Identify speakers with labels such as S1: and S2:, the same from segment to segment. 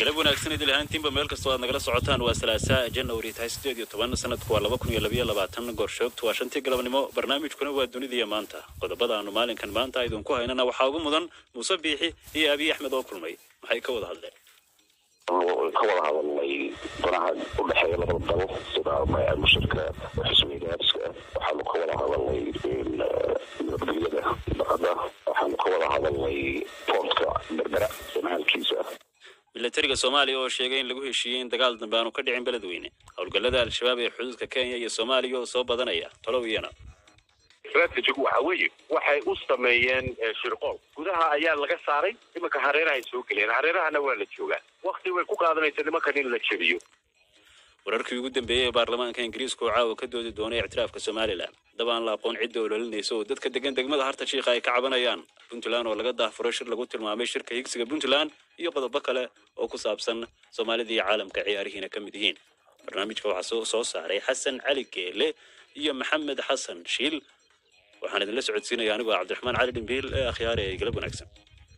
S1: galab wanaagsan idil ahaantiinba meel kastoo aad nagala socotaan waa salaasaa janawari tahay sideed iyo toban sanadku waa laba kun iyo labayo labaatan gorshoogtu waa shantii galabnimo barnaamijkuna waa dunidaiyo maanta qodobada aanu maalinkan maanta idinku haynana waxaa ugu mudan muuse biixi iyo abiy axmed oo kulmay maxay ka wada hadleen
S2: ka wada hadalnay danaha u dhexeeya labada dal sida mushirka xisbiga gaariska waxaanu ka wada hadalnay nabadgelyada baqada waxaanu ka wada hadalnay boortka berbera samahalkiisa
S1: milatariga soomaaliya oo sheegay in lagu heshiiyey in dagaal dambe aanu ka dhicin beledweyne howlgallada al-shabaab ee xuduudka kenya iyo soomaaliya oo soo badanaya tolow iyana
S3: strategigu waxa weeye waxay u sameeyeen shirqool gudaha ayaa laga saaray iminka hareerahay soo geleen hareerahana waa la joogaa wakti way ku qaadanaysa nimankan in la jebiyo
S1: wararkii ugu dambeeyey ee baarlamaanka ingiriiska oo caawa ka doodi doonay ictiraafka somalilan dab aan la aqoon cidda ololinaysa oo dadka degan degmada harta shiikha ay ka cabanayaan puntland oo laga daahfuro shir lagu tilmaamay shirka higsiga puntland iyo qodobo kale oo ku saabsan soomaalida iyo caalamka ciyaarihiina ka mid yihiin barnaamijka waxaa soo saaray xasan cali geele iyo maxamed xasan shiil waxaan idinla socodsiinaya anigoo cabdiraxmaan cali dhimbiil ee akhyaare ee galab wanaagsan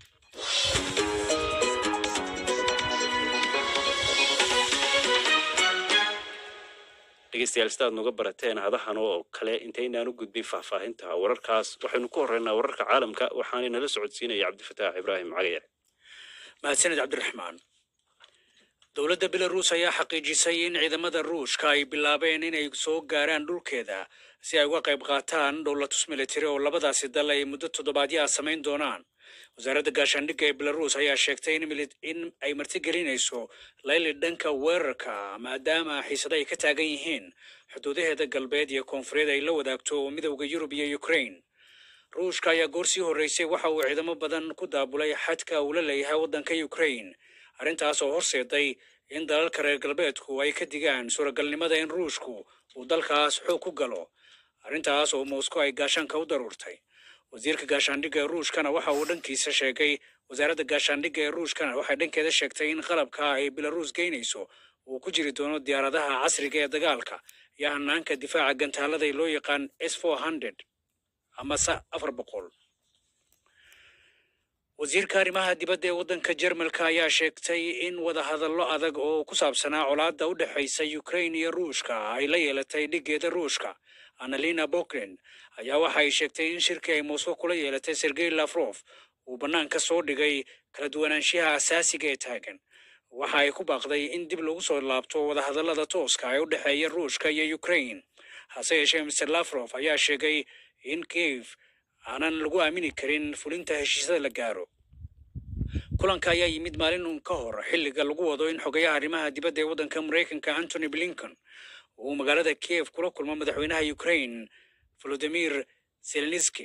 S1: dhegeystayaal sidaad nuga barateen hadahan oo kale intaynaan u gudbin faahfaahinta wararkaas waxaynu ku horreynaa wararka caalamka waxaana nala socodsiinaya cabdifataax ibraahim cagayar
S4: mahadsanid cabdiraxmaan dowladda belaruus ayaa xaqiijisay in ciidamada ruushka ay bilaabeen inay soo gaaraan dhulkeeda si ay uga qayb qaataan dhowlatus militari oo labadaasi dal ay muddo toddobaadyo ah samayn doonaan wasaaradda gaashaandhigga ee belaruus ayaa sheegtay in ay martigelinayso layli dhanka weerarka maadaama xiisado ay ka taagan yihiin xuduudaheeda galbeed iyo koonfureed ay la wadaagto midowda yurub iyo ukraine ruushka ayaa goor sii horreysay waxa uu ciidamo badan ku daabulay xadka uu la leeyahay waddanka ukraine arrintaas oo horseeday in dalalka reer galbeedku ay ka digaan suuragalnimada in ruushku uu dalkaas xoog ku galo arrintaas oo moscow ay gaashaanka u daruurtay wasiirka gaashaandhigga ee ruushkana waxa uu dhankiisa sheegay wasaaradda gaashaandhigga ee ruushkana waxay dhankeeda sheegtay in qalabka ay belaruus geynayso uu ku jiri doono diyaaradaha casriga ee dagaalka iyo hanaanka difaaca gantaalada ee loo yaqaan s four hundred ama sa afar boqol wasiirka arrimaha dibadda ee waddanka jermalka ayaa sheegtay in wadahadallo adag oo ku saabsanaa colaadda u dhexaysa ukraine iyo ruushka ay la yeelatay dhiggeeda ruushka annalina boklen ayaa waxa ay sheegtay in shirkii ay moscow kula yeelatay sergey lafrof uu bannaanka soo dhigay kala duwanaanshiyaha asaasiga ee taagan waxa ay ku baaqday in dib lagu soo laabto wadahadallada tooska ee u dhexeeya ruushka iyo ukraine hase yeeshee mr lafrof ayaa sheegay in kiev aanan lagu aamini karin fulinta heshiisyada la gaaro kulanka ayaa yimid maalin uun ka hor xilliga lagu wado in xogayaha arrimaha dibadda ee waddanka maraykanka antony blinken uu magaalada kiev kula kulmo madaxweynaha ukraine volodimir zelenski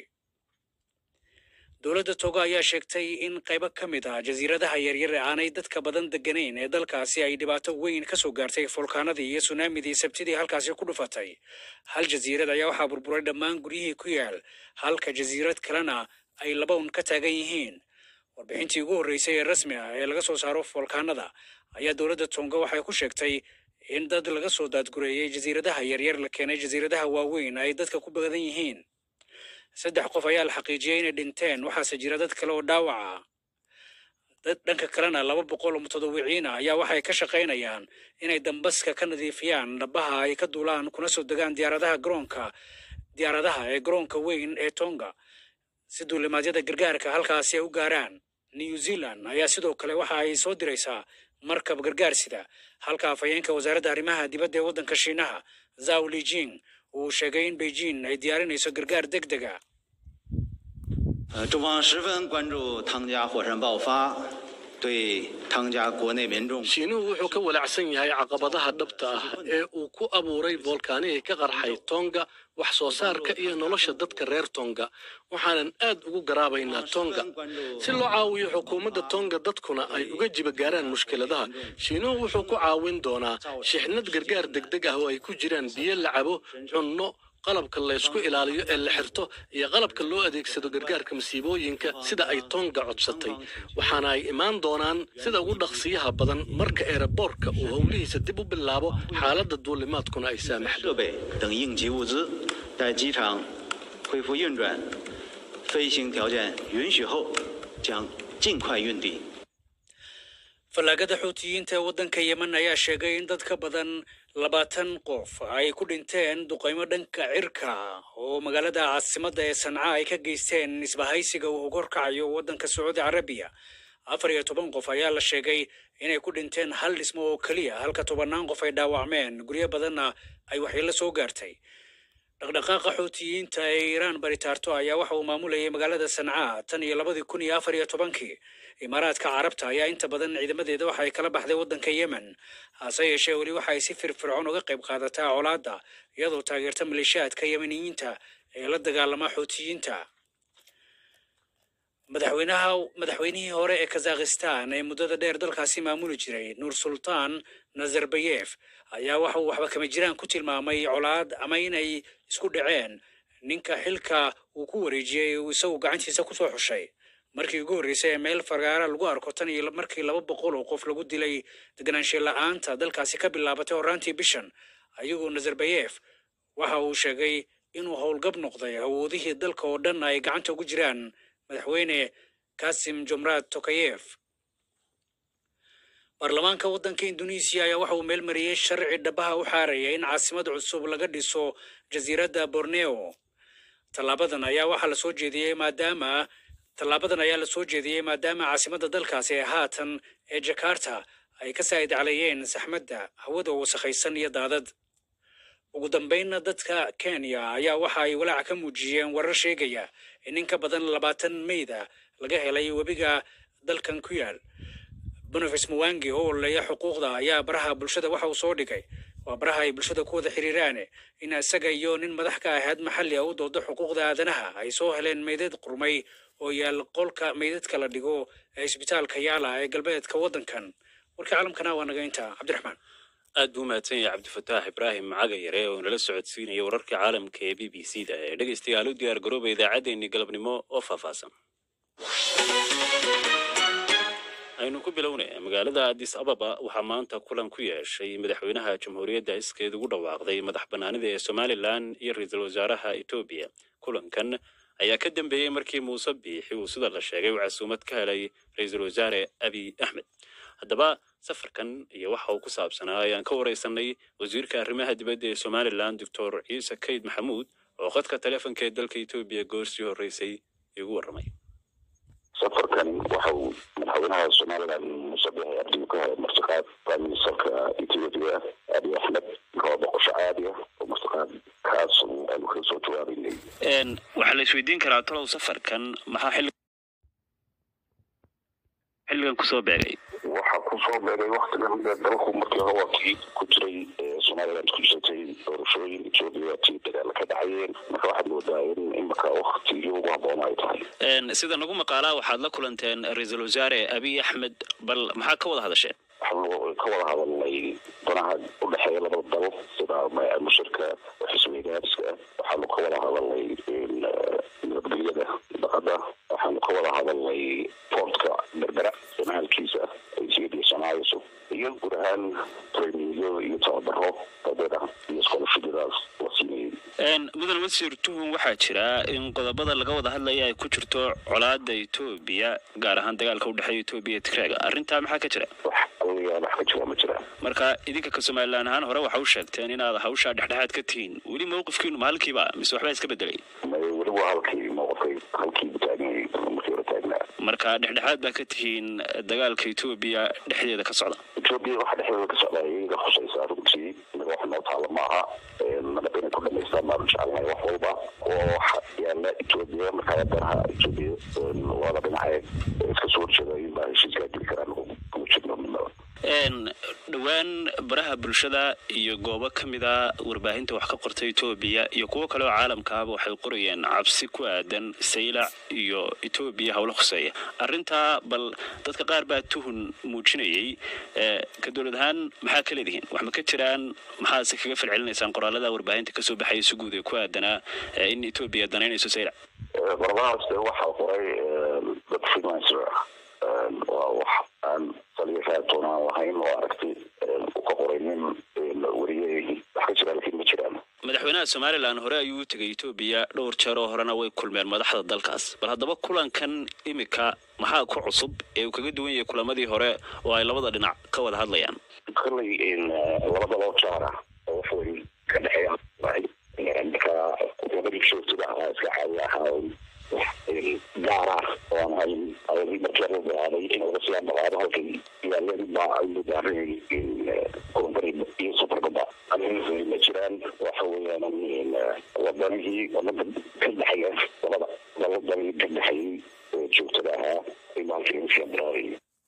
S4: dowladda togo ayaa sheegtay in qaybo ka mid ah jasiiradaha yaryar ee aanay dadka badan deganayn ee dalkaasi ay dhibaato weyn ka soo gaartay fulkaanadii iyo sunaamidii sabtidii halkaasi ku dhufatay hal jasiirad ayaa waxaa burburay dhammaan guryihii ku yaal halka jasiirad kalena ay laba un ka taagan yihiin warbixintii ugu horreysay ee rasmi ah ee laga soo saaro fulkaanada ayaa dowladda tonga waxay ku sheegtay in dad laga soo daadgureeyey jasiiradaha yaryar la keenay jasiiradaha waaweyn ay dadka ku badan yihiin saddex qof ayaa la xaqiijiyey inay dhinteen waxaase jira dad kale oo dhaawaca dad dhanka kalena laba boqol oo mutadawiciin ah ayaa waxay ka shaqaynayaan inay dambaska ka nadiifiyaan dhabaha ay ka duulaan kuna soo degaan diyaaradaha garoonka diyaaradaha ee garoonka weyn ee tonga si duulimaadyada gargaarka halkaasi ay u gaaraan new zealand ayaa sidoo kale waxa ay soo diraysaa markab gargaar sida halka afhayeenka wasaaradda arrimaha dibadda ee waddanka shiinaha zaw lijing uu sheegay in beijing ay diyaarinayso gargaar deg deg a
S5: 呃，中方十分关注汤加火山爆发对汤加国内民众
S6: shiinuhu wuxuu ka walaacsan yahay caqabadaha dhabta ah ee uu ku abuuray volkaanihii ka qarxay tonga wax soo saarka iyo nolosha dadka reer tonga waxaanan aad ugu garaabaynaa tonga si loo caawiyo xukuumadda tonga dadkuna ay uga jiba gaaraan mushkiladaha shiinuhu wuxuu ku caawin doonaa shixnad gargaar degdeg ah oo ay ku jiraan biyo la cabo cunno qalabka laysku ilaaliyo ee la xirto iyo qalabka loo adeegsado gargaarka masiibooyinka sida ay tonga codsatay waxaana ay imaan doonaan sida ugu dhaqsiyaha badan marka eeraboorka uu howlihiisa dib u bilaabo xaaladda duulimaadkuna ay saamaxdo
S5: 设备等应急物资，待机场恢复运转、飞行条件允许后，将尽快运抵。
S4: fallaagada xuutiyiinta ee waddanka yemen ayaa sheegay in dad ka badan labaatan qof ay ku dhinteen duqaymo dhanka cirka oo magaalada caasimadda ee sanca ay ka geysteen isbahaysiga uu horkacayo waddanka sacuudi carabiya afar iyo toban qof ayaa la sheegay inay ku dhinteen hal dhismo oo keliya halka tobannaan qof ay dhaawacmeen guryo badanna ay waxyeello soo gaartay dhaqdhaqaaqa xuutiyiinta ee iiraan baritaarto ayaa waxa uu maamulayay magaalada sanca tan iyo labadii kun iyo afar iyo tobankii imaaraadka carabta ayaa inta badan ciidamadeeda waxa ay kala baxday waddanka yemen hase yeeshee weli waxa ay si firfircoon uga qayb qaadataa colaadda iyadoo taageerta maleeshiyaadka yemeniyiinta ee la dagaalama xuutiyiinta madaxweynaha madaxweynihii hore ee kazakhistan ee muddada dheer dalkaasi maamuli jiray nur sultan nazarbayef ayaa waxa uu waxba kama jiraan ku tilmaamay colaad ama inay isku dhaceen ninka xilka uu ku wareejiyey uu isagu gacantiisa kusoo xushay markii ugu horreysay ee meel fagaara lagu arko tan iyo markii laba boqol oo qof lagu dilay deganaanshe la-aanta dalkaasi ka bilaabatay horaantii bishan ayagoo nazarbayef waxa uu sheegay inuu howlgab noqday awoodihii dalka oo dhan ay gacanta ugu jiraan madaxweyne kasim jomrad tokayef baarlamaanka waddanka induneisiya ayaa waxa uu meel mariyey sharci dhabaha u xaaraya in caasimad cusub laga dhiso jasiiradda borneo tallaabadan ayaa waxaa la soo jeediyey maadaama tallaabadan ayaa la soo jeediyey maadaama caasimadda dalkaasi ee haatan ee jakarta ay ka saa'id calayeen saxmadda hawada wasakhaysan iyo daadad ugu dambaynna dadka kenya ayaa waxa ay walaac ka muujiyeen warar sheegaya in in ka badan labaatan meyda laga helay webiga dalkan ku yaal boniface muwangi oo oleeya xuquuqda ayaa baraha bulshada waxa uu soo dhigay waa baraha ay bulshada ku wada xiriiraane in isaga iyo nin madax ka ahayd maxalli a u doodo xuquuqda aadanaha ay soo heleen meydad qurmay oo yaal qolka meydadka la dhigo ee isbitaalka yaala ee galbeedka waddankan warkii caalamkana waa naga intaa cabdiraxmaan
S1: aad buu mahadsan yahay cabdifataax ibraahim macaga yare oo nala socodsiinaya wararka caalamka ee b b c da ee dhegaystayaal u diyaar garooba idaacaddeenii galabnimo oo faahfaahsan aynu ku bilownay magaalada addis ababa waxaa maanta kulan ku yeeshay madaxweynaha jamhuuriyadda iskeed ugu dhawaaqday madax bannaanida ee somalilan iyo ra-iisul wasaaraha etoobiya kulankan ayaa ka dambeeyey markii muuse biixi uu sida la sheegay uu casuumad ka helay ra-iisul wasaare abiy axmed haddaba safarkan iyo waxa uu ku saabsanaa ayaan ka wareysanay wasiirka arrimaha dibadda ee somalilan doctor ciise kayd maxamuud oo khadka taleefonka ee dalka etoobiya goorsii horreysay igu warramay
S2: safarkan waxa uu madaxweynaha somalilan muuse biixi cabdi ka helay martiqaad prime ministerka ethiopia abiy axmed waa boqosho caadi ah oo martiqaad kaas aanu kaga soo jawaabaynay
S1: waxaa la isweydiin karaa talow safarkan maxaa xilli xilligan kusoo beegay
S2: waxaa kusoo beegay waktigan dee dalku markii hore waa kii ku jiray somaliland ku jirtay doorashooyin etoobiya tii dagaala ka dhacayeen marka waxaad moodaa in imika waktigii ugu habboon ay tahay
S1: sida nagu maqaalaa waxaad la kulanteen ra-iisul wasaare abiy axmed bal maxaa ka wada hadasheen
S2: waxaanu ka wada hadalnay danaha u dhexeeya labada dal sida mushirka xisbigaariska waxaanu ka wada hadalnay nabadgelyada dhaqada waxaanu ka wada hadalnay portka berbera sanaalkiisa ethiopia sanaayiso iyo guud ahaan traininyo iyo tababaro dadeeda iyo scholarshipyadaas la siinayay
S1: mudan wasiir tuhun waxaa jira in qodobada laga wada hadlaya ay ku jirto colaada etoobiya gaar ahaan dagaalka u dhexeeya etoobiya iyo tigraaga arrintaa maxaa ka jira
S2: wax allayaa wax ka jira ma jiraan
S1: marka idinka ka somalilan ahaan hore waxa u sheegteen inaad hawshaa dhexdhexaad ka tihiin weli mawqifkiinu ma halkiiba mise waxbaa iska bedelay
S2: may weli waa halkii mowqifkay halkii taagnay markii hore taagnaa
S1: marka dhexdhexaad baa ka tihiin dagaalka etoobiya dhexdeeda ka socda
S2: etoobiya waxa dhexdeeda ka socda iyaga khusaysaa runtii inaga wax noo taala maaha nabad inay ku dhamaystaan baanu jecelnahay wax walba oo waxa yaala etoobiya markaa danaha etoobiya waada dhinacee iska soo horjeeda in baa heshiiskaa geli karaan kuma jirno midnaba
S1: dhowaan baraha bulshada iyo goobo ka mida warbaahinta wax ka qorta etoobiya iyo kuwo kale oo caalamkaaba waxay qorayeen cabsi ku aadan saylac iyo etoobiya howlo khuseeya arrintaa bal dadka qaar baa tuhun muujinayay ka dowlad ahaan maxaa ka leedihiin wax ma ka jiraan maxaase kaga falcelinaysaan qoraalada warbaahinta kasoo baxaya si guud ee ku aadanaa in etoobiya danaynayso saylac
S2: qoradahaas de waxaa qoray dad freelancer waa wax aan saliya raatoonaan lahayn oo aragti u ka qoray nin wariyey wax ka jira laakiin ma jiraan
S1: madaxweynaha somalilan hore ayuu u tegay etoobiya dhowr jeer oo horena way kulmeen madaxda dalkaas bal haddaba kulankan imika maxaa ku cusub ee uu kaga duwan yahay kulamadii hore oo ay labada dhinac ka wada hadlayaan
S2: kolley labada loo jaara oo wax weyn ka dhexeeya marka labadii joogtada ahaa iska caadi ahaa gaar ah oo aan hayn ayadii markii la daaday in laga sii ambaqaado halkan ilaaladii baa ay mudaarin kulanbari iyo superbada ma jiraan waxa weeyaan wadanihii wadada ka dhexeeya labada labadanii ka dhexeeyey oo joogtada ahaa maalkii february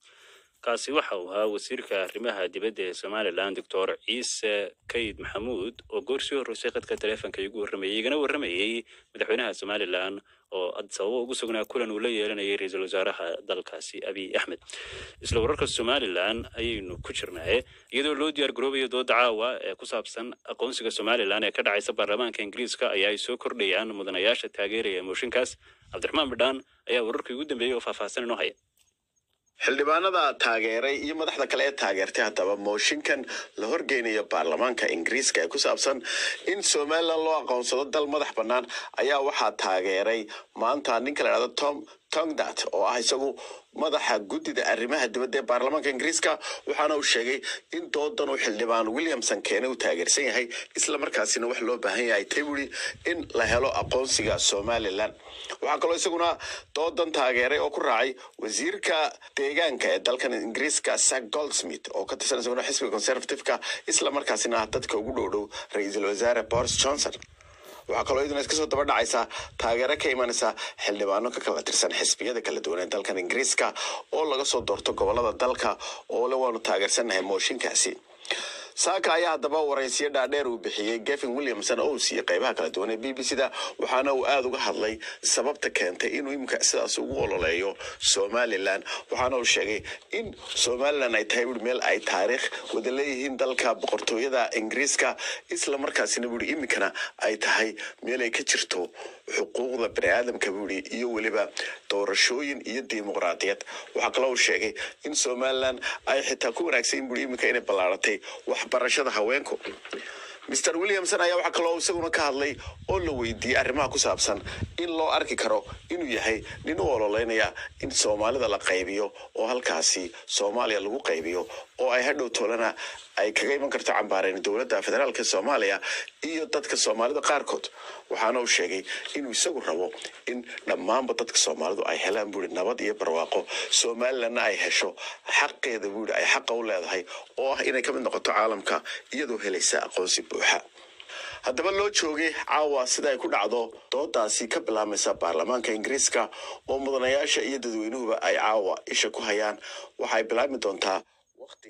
S1: kaasi waxa uu ahaa wasiirka arrimaha dibadda ee somalilan doctor ciise kayid maxamuud oo goor sii horreysay qadka taleefonka igu warramayay igana warramayey madaxweynaha somalilan oo sababo ugu sugnaa kulan uu la yeelanayay ra-iisul wasaaraha dalkaasi abiy axmed isla wararka somalilan ayaynu ku jirnaaye iyadoo loo diyaar garoobayo dooda caawa ee ku saabsan aqoonsiga somalilan ee ka dhacaysa baarlamaanka ingiriiska ayaa ay soo kordhayaan mudanayaasha taageeraya mooshinkaas cabdiraxmaan bidhaan ayaa wararkii ugu dambeeyey oo faahfaahsan inoo haya
S7: xildhibaanada taageeray iyo madaxda kale ee taageertay haddaba mooshinkan la horgeynayo baarlamaanka ingiriiska ee ku saabsan in somalilan loo aqoonsado dal madax bannaan ayaa waxaa taageeray maanta ninka la dhahdo tom tongdat oo ah isagu madaxa guddida arrimaha dibadda ee baarlamaanka ingiriiska waxaana uu sheegay in doodan uu xildhibaan williamson keene uu taageersan yahay isla markaasina wax loo baahan yahay taybury in la helo aqoonsiga somalilan waxaa kaloo isaguna doodan taageeray oo ku raacay wasiirka deegaanka ee dalkan ingiriiska sack goldsmith oo ka tirsan isaguna xisbiga conservativeka isla markaasina ah dadka ugu dhow dhow ra-iisul wasaare boris johnson waxaa kaloo iyaduna iska soo daba dhacaysa taageero ka imanaysa xildhibaano ka kala tirsan xisbiyada kala duwan ee dalkan ingiriiska oo laga soo doorto gobolada dalka oo le waanu taageersannahay mooshinkaasi saaka ayaa haddaba waraysiyo dhaadheer uu bixiyey gevin williamson oo uu siiyey qeybaha kala duwan ee b b c da waxaana uu aada uga hadlay sababta keentay inuu imika sidaas ugu ololeeyo somalilan waxaana uu sheegay in somalilan ay tahay buuri meel ay taariikh wada leeyihiin dalka boqortooyada ingiriiska isla markaasina buuri imikana ay tahay meel ay ka jirto xuquuqda bani aadamka buuri iyo weliba doorashooyin iyo dimuqraadiyad waxaa kaloo uu sheegay in somalilan ay xitaa ku wanaagsan buuri imika inay ballaaratay waxbarashada haweenku mr williamson ayaa waxaa kaloo isaguna ka hadlay oo la weydiiyey arrimaha ku saabsan in loo arki karo inuu yahay nin u ololeynaya in soomaalida la qaybiyo oo halkaasi soomaaliya lagu qaybiyo oo ay hadhow toolana ay kaga iman karto cambaareen dowladda federaalk soomaaliya iyo dadka soomaalida qaarkood waxaana uu sheegay inuu isagu rabo in dhammaanba dadka soomaalidu ay helaan buuri nabad iyo barwaaqo somalilanna ay hesho xaqeeda buuri ay xaqa u leedahay oo ah inay ka mid noqoto caalamka iyadoo helaysa aqoonsi buuxa haddaba loo joogay caawa sida ay ku dhacdo doodaasi ka bilaabmaysa baarlamaanka ingiriiska oo mudanayaasha iyo dadweynuhuba ay caawa isha ku hayaan waxay bilaabmi doontaa waqti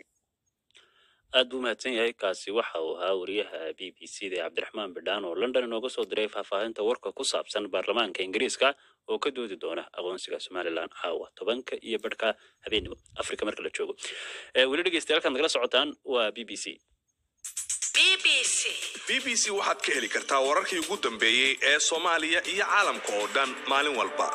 S1: aad buu mahadsan yahay kaasi waxa uu ahaa wariyaha b b c da cabdiraxmaan bidhaan oo london inooga soo diray faahfaahinta warka ku saabsan baarlamaanka ingiriiska oo ka doodi doona aqoonsiga somalilan caawa tobanka iyo barhka habeenimo afrika marka la joogo weli dhegeystayaal nagala socotaan waa b b c
S8: b b c waxaad ka heli kartaa wararkii ugu dambeeyey ee soomaaliya iyo caalamka oo dhan maalin walba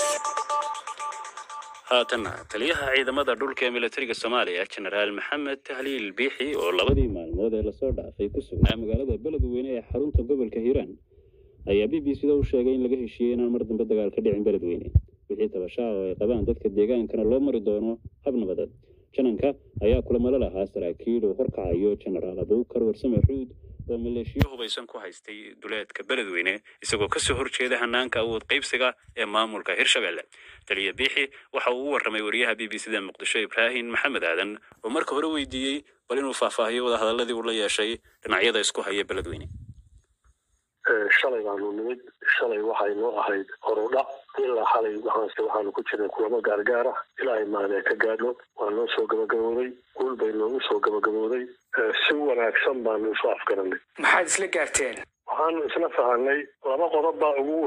S1: haatanna taliyaha ciidamada dhulka ee militariga soomaaliya jenaraal maxamed tahliil biixi oo labadii maalmood ee lasoo dhaafay ku sugnaa magaalada beledweyne ee xarunta gobolka hiiraan ayaa b b c da u sheegay in laga heshiiyey inaan mar dambe dagaal ka dhicin beledweyne wixii tabashaa oo ay qabaan dadka deegaankana loo mari doono hab nabadeed jananka ayaa kulamalo lahaa saraakiil uu horkacayo jenaraal abuukar warsame xuud oo maleeshiyo hubaysan ku haystay duleedka beledweyne isagoo kasoo horjeeda hanaanka awood qaybsiga ee maamulka hirshabelle taliya biixi waxa uu u warramay wariyaha b b c da muqdisho ibraahim maxamed aadan oo marka hore weydiiyey bal inuu faahfaahiyo wadahadaladii uu la yeeshay dhinacyada isku haya beledweyne
S9: shalay baanu nimid shalay waxay noo ahayd horudhac ilaa xalay waxaanse waxaanu ku jirnay kulamo gaargaar ah ilaahay maanee ka gaadho waa noo soo gabagabooday guul bay noogu soo gabagabooday si wanaagsan baanu isu afgaranay
S4: maxaad isla gaarteen
S9: waxaanu isla fahanay laba qodob baa ugu weyn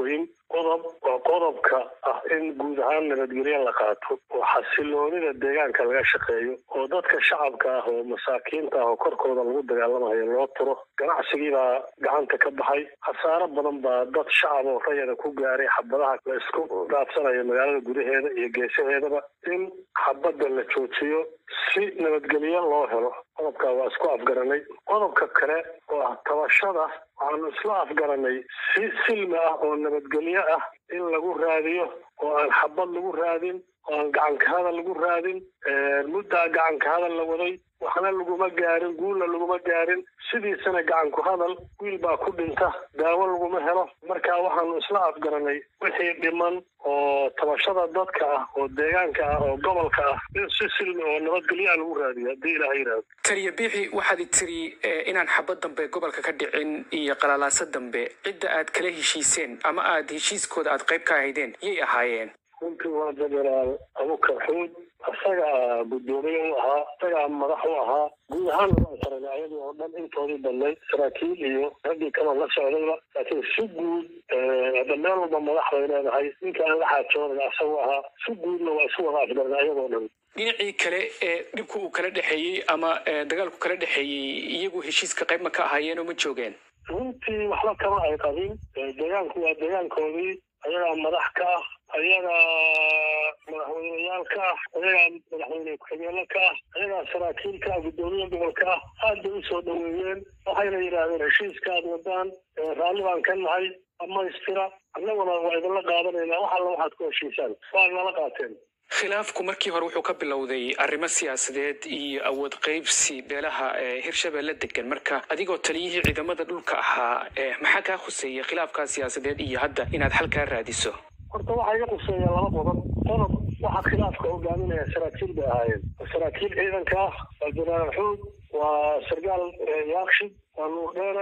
S9: qodob waa qodobka ah in guud ahaan nabadgelyo la qaato oo xasiloonida deegaanka laga shaqeeyo oo dadka shacabka ah oo masaakiinta ah oo korkooda lagu dagaalamayo loo turo ganacsigii baa gacanta ka baxay khasaaro badan baa dad shacab oo rayada ku gaaray xabadaha la isku dhaafsanayo magaalada gudaheeda iyo geesaheedaba in xabadda la joojiyo si nabadgelyo loo helo qodobkaa waa isku afgaranay qodobka kale oo ah tabashada waxaanu isla afgaranay si silmi ah oo nabadgelyo ah in lagu raadiyo oo aan xabad lagu raadin oo aan gacanka hadal lagu raadin muddaa gacanka hadal la waday waxna laguma gaarin guulna laguma gaarin sidiisana gacanku hadal wiil baa ku dhinta daawo laguma helo marka waxaanu isla afgaranay wixii dhiman oo tabashada dadka ah oo deegaanka ah oo gobolka ah in si silmi oo nabadgelyo ah lagu raadiyo haddii ilaah yidhaahdo
S4: taliya biixi waxaad tiri inaan xabad dambe gobolka ka dhicin iyo qalalaasa dambe cidda aad kala heshiiseen ama aad heshiiskooda aad qayb ka ahaydeen yay ahaayeen
S9: runtii waa jenaraal abukar xuud isagaa guddoomiye u ahaa isagaa madax u ahaa guud ahaan waa taranay ayadii oo dhan intoodii badnayd saraakiil iyo raggii kaloo la socdayba laakiin si guud hadda meel walba madax bay leedahay ninka aan la xaajoonaga isagu ahaa si guudna waa isu wada afgarnay ayadoo dhan
S4: dhinacii kale ee dhibku uu kala dhexeeyey ama dagaalku kala dhexeeyey iyagu heshiiska qayb ma ka ahaayeen oo ma joogeen
S9: runtii waxba kama ay qabin deegaanku waa deegaankoodii ayagaa madax ka ah ayagaa madaxweyneyaal ka ah ayagaa madaxweyne ku-xigeenle ka ah ayagaa saraakiil ka ah guddoomiye gobolka ah aad bay usoo dhaweeyeen waxayna yidhaahdeen heshiiska aad wadaan raalli baan ka nahay dhammaystira annaguna waa idinla qaadanaynaa wax alla waxaad ku heshiisaan waa nala qaateen
S4: khilaafku markii hore wuxuu ka bilowday arrimo siyaasadeed iyo awood qaybsi beelaha hirshabelle degan marka adigoo taliyihii ciidamada dhulka ahaa maxaa kaa khuseeya khilaafkaa siyaasadeed iyo hadda inaad xalkaa raadiso
S9: horta waxaa iga khuseeya laba qodob qodob waxaa khilaafka hogaaminaya saraakiil bay ahaayeen saraakiil ciidanka ah waa jenaraal xuud waa sargaal yaakshid waa nuur dheere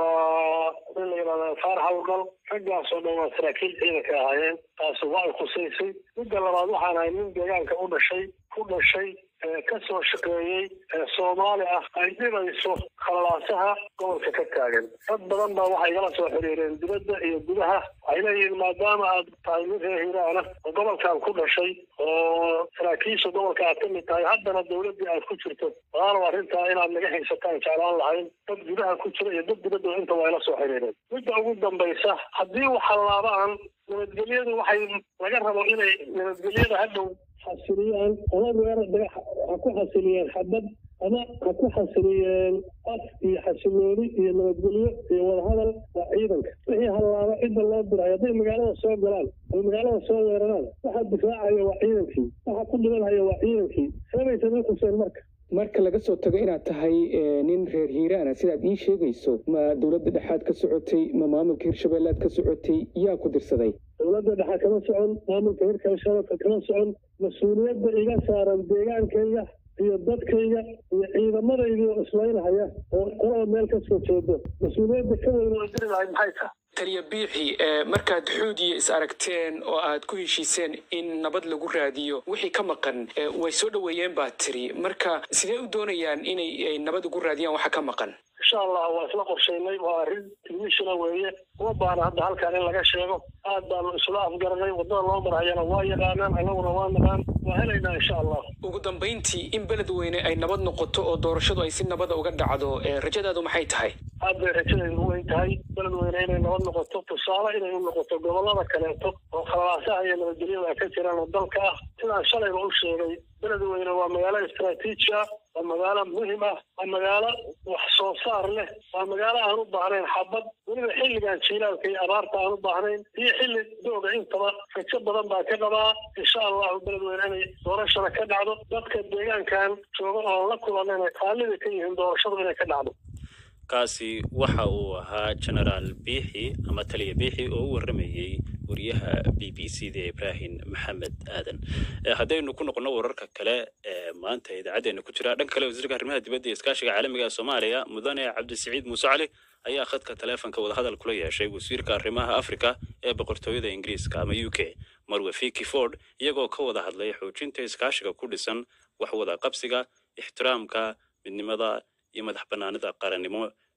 S9: waa in la yidhahda faarax hawlgal raggaas oo dhan waa saraakiil ciidanka ahaayeen taasi waa ay khusaysay midda labaad waxaan ahay nin deegaanka u dhashay ku dhashay ka soo shaqeeyey soomaali ah ay dhibayso khalaasaha gobolka ka taagan dad badan baa waxay igala soo xiriireen dibadda iyo gudaha waxay leeyihiin maadaama aad tahay mid reer hiiraana oo gobolkan ku dhashay oo saraakiisha gobolka aad ka mid tahay haddana dowladdii aad ku jirto walaalow arrintaa inaad naga haysataan jeclaan lahayn dad gudaha ku jira iyo dad dibadda inta waa ila soo xiriireen midda ugu dambaysa haddii waxalaabaan nabadgelyadu waxay laga rabo inay nabadgelyada hadhow xasiliyaan ama weerar dhagax ha ku xasiliyeen xabad ama ha ku xasiliyeen af iyo xasilooni iyo nabadgelyo iyo wadahadal waa ciidanka wixii hallaaba cidda loo diray hadday magaalada soo galaan ay magaalada soo weeraraan waxaa difaacaya waa ciidankii waxa ku dhimanhaya waa ciidankii seebaysan u xuseen marka
S10: marka laga soo tago inaad tahay nin reer hiiraana sidaad ii sheegayso ma dowladda dhexaad ka socotay ma maamulka hirshabeellaad ka socotay yaa ku dirsaday
S9: dowladda dhexe kama socon maamulka hirshabeelka kama socon mas-uuliyadda iga saaran deegaankayga iyo dadkayga iyo ciidamadaydii oo islaynhaya oo qolaba meel ka soo jeedo mas-uuliyadda ka weyn oo diri lahayd maxay tahay
S4: taliya biixi markaad xuudiya is aragteen oo aad ku heshiiseen in nabad lagu raadiyo wixii ka maqan way soo dhoweeyeen baa tiri marka sidee u doonayaan inay nabad ugu raadiyaan waxa ka maqan
S9: insha allah waa isla qorshaynay waa arrin tilmishina weeye uma baana hadda halkaan in laga sheego aad baanu isla afgaranay waddada loo marhayana waa yaqaanaan annaguna waa naqaan waa helaynaa insha allah
S4: ugu dambayntii in beled weyne ay nabad noqoto oo doorashadu ay si nabada uga dhacdo rajadaadu maxay tahay
S9: aad bay rajadaydu weyn tahay beled weyne inay nabad noqoto tusaale inay u noqoto gobollada kaleeto oo khalaasaha iyo nabadgelyada ay ka jiraan oo dalka ah sidaan shalayba u sheegay beled weyne waa magaalo istraatiiji ah waa magaalo muhim ah waa magaalo wax soo saar leh waa magaalo aan u baahnayn xabad weliba xilligan jiilaalka iyo abaarta aan u baahnayn iyo xilli dooga intaba rajo badan baa ka qabaa insha allahu beled weyne inay doorashada ka dhacdo dadka deegaankan jooga oo la kulan inay qaallida ka yihiin doorashadu inay ka dhacdo
S1: kaasi waxa uu ahaa genaraal biixi ama taliya biixi oo u warramayey wariyaha b b c da ibrahim maxamed aadan haddaynu ku noqono wararka kale ee maanta idaacaddeenna ku jira dhanka kale wasiirka arrimaha dibadda iyo iskaashiga caalamiga ee soomaaliya mudane cabdisiciid muuse cali ayaa khadka taleefonka wadahadal kula yeeshay wasiirka arrimaha afrika ee boqortooyada ingiriiska ama u k marwe fiki ford iyagoo ka wada hadlay xoojinta iskaashiga ku dhisan wax wada qabsiga ixtiraamka midnimada iyo madax bannaanida qarannimo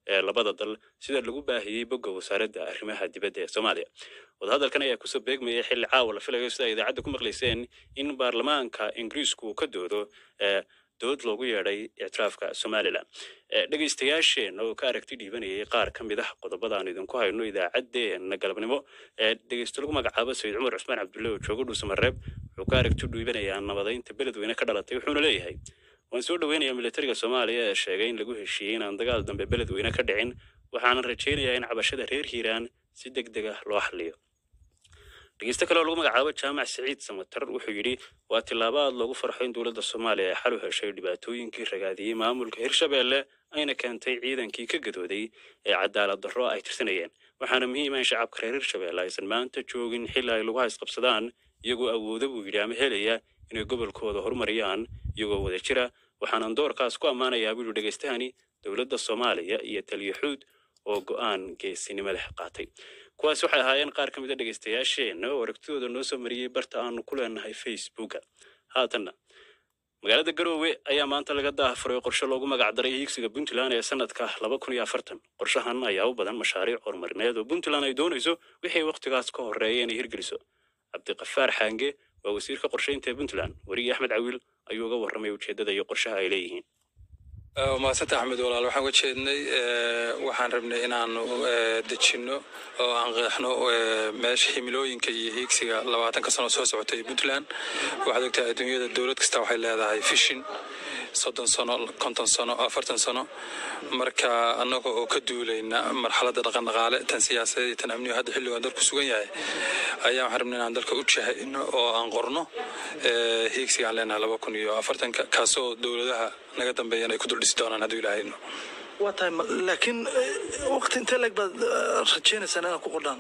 S1: ee labada dal sida lagu baahiyey bogga wasaaradda arrimaha dibadda ee soomaaliya wadahadalkan ayaa kusoo beegmayay xilli caawa la filayo sida idaacadda ku maqlayseen in baarlamaanka ingiriisku uu ka doodo ee dood loogu yeedhay ictiraafka somalilan dhegeystayaasheen oo ka aragti dhiibanayay qaar ka mid ah qodobada aan idinku hayno idaacaddeenna galabnimo ee dhegeysto lagu magacaabo sayid cumar cusmaan cabdulle oo jooga dhuusamareeb wuxuu ka aragti dhiibanayaa nabadaynta beledweyne ka dhalatay wuxuuna leeyahay waan soo dhoweynayaa militariga soomaaliya ee sheegay in lagu heshiiyey inaan dagaal dambe beledweyne ka dhicin waxaanan rajaynayaa in cabashada reer hiiraan si deg deg ah loo xaliyo dhegeysto kale oo lagu magacaabo jaamac siciid samatar wuxuu yidhi waa tillaabo aad loogu farxo in dowladda soomaaliya ay xal u heshay dhibaatooyinkii ragaadiyey maamulka hirshabeelle ayna keentay ciidankii ka gadooday ee cadaalad darro ay tirsanayeen waxaana muhiima in shacabka reer hirshabeelle aysan maanta joogin xilli ay lagu haysqabsadaan iyagoo awooda buu yidhi ama helaya inay gobolkooda horumariyaan iyagoo wada jira waxaanan doorkaas ku ammaanayaa buu yidhi dhegeystahani dowladda soomaaliya iyo taliyaxuud oo go'aan geesinimo leh qaatay kuwaas waxay ahaayeen qaar ka mid a dhegeystayaasheenna oo aragtidooda noo soo mariyey barta aanu ku leenahay facebooka haatanna magaalada garoowe ayaa maanta laga daahafuray qorshe loogu magacdaray hiigsiga puntland ee sanadka laba kun iyo afartan qorshahan ayaa u badan mashaariic horumarineed oo puntland ay doonayso wixii wakhtigaas ka horreeya inay hirgeliso cabdiqafaar xaange waa wasiirka qorshaynta ee puntland weriye axmed cawiil ayuu uga warramay ujeeddada iyo qorshaha ay leeyihiin
S11: maasanta axmed walaal waxaan uga jeednay waxaan rabnay inaanu dejinno oo aan qeexno meesha himilooyinka iyo hiigsiga labaatanka sano soo socotay puntland waxaad ogtahay adduunyada dowlad kasta waxay leedahay fishin soddon sano konton sano afartan sano marka annaga oo ka duulayna marxaladda dhaqandhaqaale tan siyaasadeed iyo tan amniyo hadda xilligan dalku sugan yahay ayaa waxaan rabnay inaan dalka u jahayno oo aan qorno hiigsiga aan leenahay laba kun iyo afartanka kaasoo dowladaha naga dambeeyana ay ku dul dhisi doonaan hadduu ilaahayno
S12: waa tahay laakiin waqti intee leeg baad rajaynaysaan inaad ku qordhaan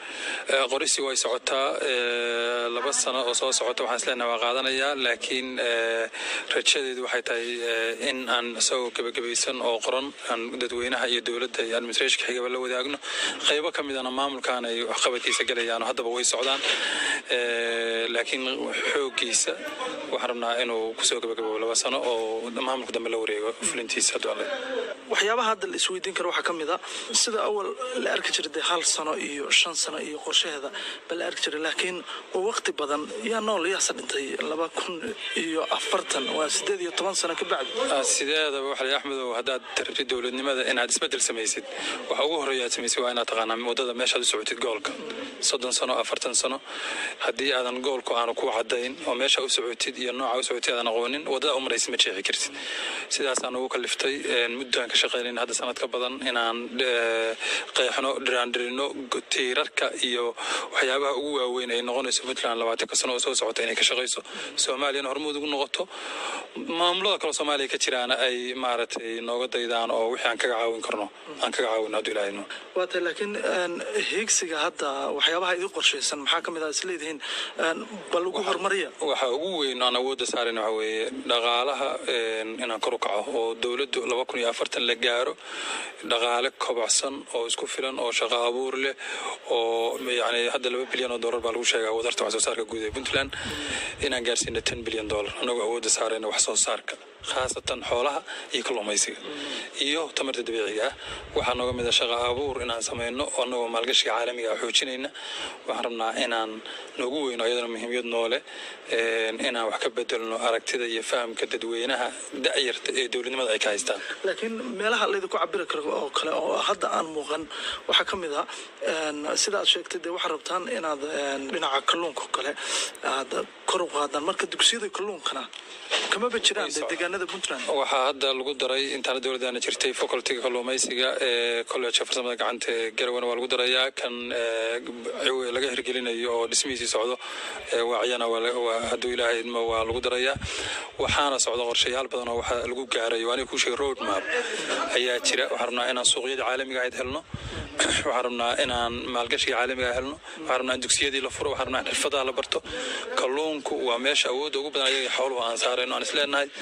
S11: qorisi way socotaa laba sano oo soo socota waxaan isleenahay waa qaadanayaa laakiin rajadeedu waxay tahay in aan isagoo gebagabaysan oo qoran aan dadweynaha iyo dowladda iyo administrationka xigaba la wadaagno qaybo ka midana maamulkan ay waxqabadkiisa galayaan haddaba way socdaan laakiin xooggiisa waxaan rabnaa inuu kusoo gebagababo laba sano oo maamulka dambe la wareego fulintiisa hadduu alle
S12: waxyaabaha hadda la isweydiin karo waxaa ka mid a sida awal la arki jiray dee hal sano iyo shan sano iyo qorshaheeda ba la arki jiray laakiin waa waqti badan yaa nool yaase dhintay laba kun iyo afartan waa sideed iyo toban sano ka bacdi
S11: sideedaba waxa la axmedow haddaad rabtid dowladnimada inaad isbeddel samaysid waxa ugu horreeya aad samaysid waa inaad taqaanaa waddada meeshaad u socotid goolka soddon sano afartan sano haddii aadan goolku aanu ku caddayn oo meesha u socotid iyo nooca u socotid aadan aqoonin waddada u maraysid ma jeexi kartid sidaasaan ugu kaliftay muddaan ka shaqaynayn hadda sanad ka badan inaan qeexno dhiraandhirino tiirarka iyo waxyaabaha ugu waaweyn ay noqonayso puntland labaatanka sano oo soo socota inay ka shaqayso soomaaliyana hormuud ugu noqoto maamulada kale soomaaliya ka jiraana ay maaragtay nooga daydaan oo wixii aan kaga caawin karno aan kaga caawin hadduu ilaahayno
S12: waa tahay laakiin hiigsiga hadda waxyaabaha idin qorshaysan maxaa ka mid ah isleedihiin bal ugu horumariya
S11: waxa ugu weyn aan awoodda saarayn waxa weeye dhaqaalaha inaan kor u kaco oo dowladdu laba kun iyo afartan la gaaro dhaqaale kobacsan oo isku filan oo shaqo abuur leh oo yani hadda laba bilyan oo dollar baa lagu sheegaa wadarta wax soo saarka guud ee puntland inaan gaarsiino ten bilyan dollar annagoo awoodda saarayna wax soo saarka khaasatan xoolaha iyo kalluumaysiga iyo tamarta dabiiciga ah waxaa nooga mid a shaqa abuur inaan samayno annagoo maalgashiga caalamiga ah xoojinayna waxaan rabnaa inaan noogu weyno ayadana muhiimiyad noole inaan wax ka bedelno aragtida iyo fahamka dadweynaha da'yarta ee dowladnimada ay ka haystaan
S12: laakiin meelaha laydinku cabiri karo oo kale oo hadda aan muuqan waxaa ka mid ah sida aad sheegtay dee waxaad rabtaan inaad dhinaca kalluunka kale aad kor u qaadaan marka dugsiyada kalluunkana kamaba jiraan dee deegaanada puntland
S11: waxaa hadda lagu daray intaana dowladdaana jirtay facultiga kalluumaysiga ee college farsamada gacanta ee garawana waa lagu darayaa kan laga hirgelinayo oo dhismihiisii socdo waaciyana hadduu ilaahay idmo waa lagu darayaa waxaana socda qorshayaal badan oo waxa lagu gaaray waa aniga kuu sheegay road map ayaa jira waxaan rabnaa inaan suuqyadii caalamiga ahayd helno waxaan rabnaa inaan maalgashiga caalamiga helno waxaan rabnaa in dugsiyadii la furo waxaan rabnaa in xirfadaha la barto kalluunku waa meesha awoodda ugu badan ayaga xooluhu aan saarayno aan isleenahay kobac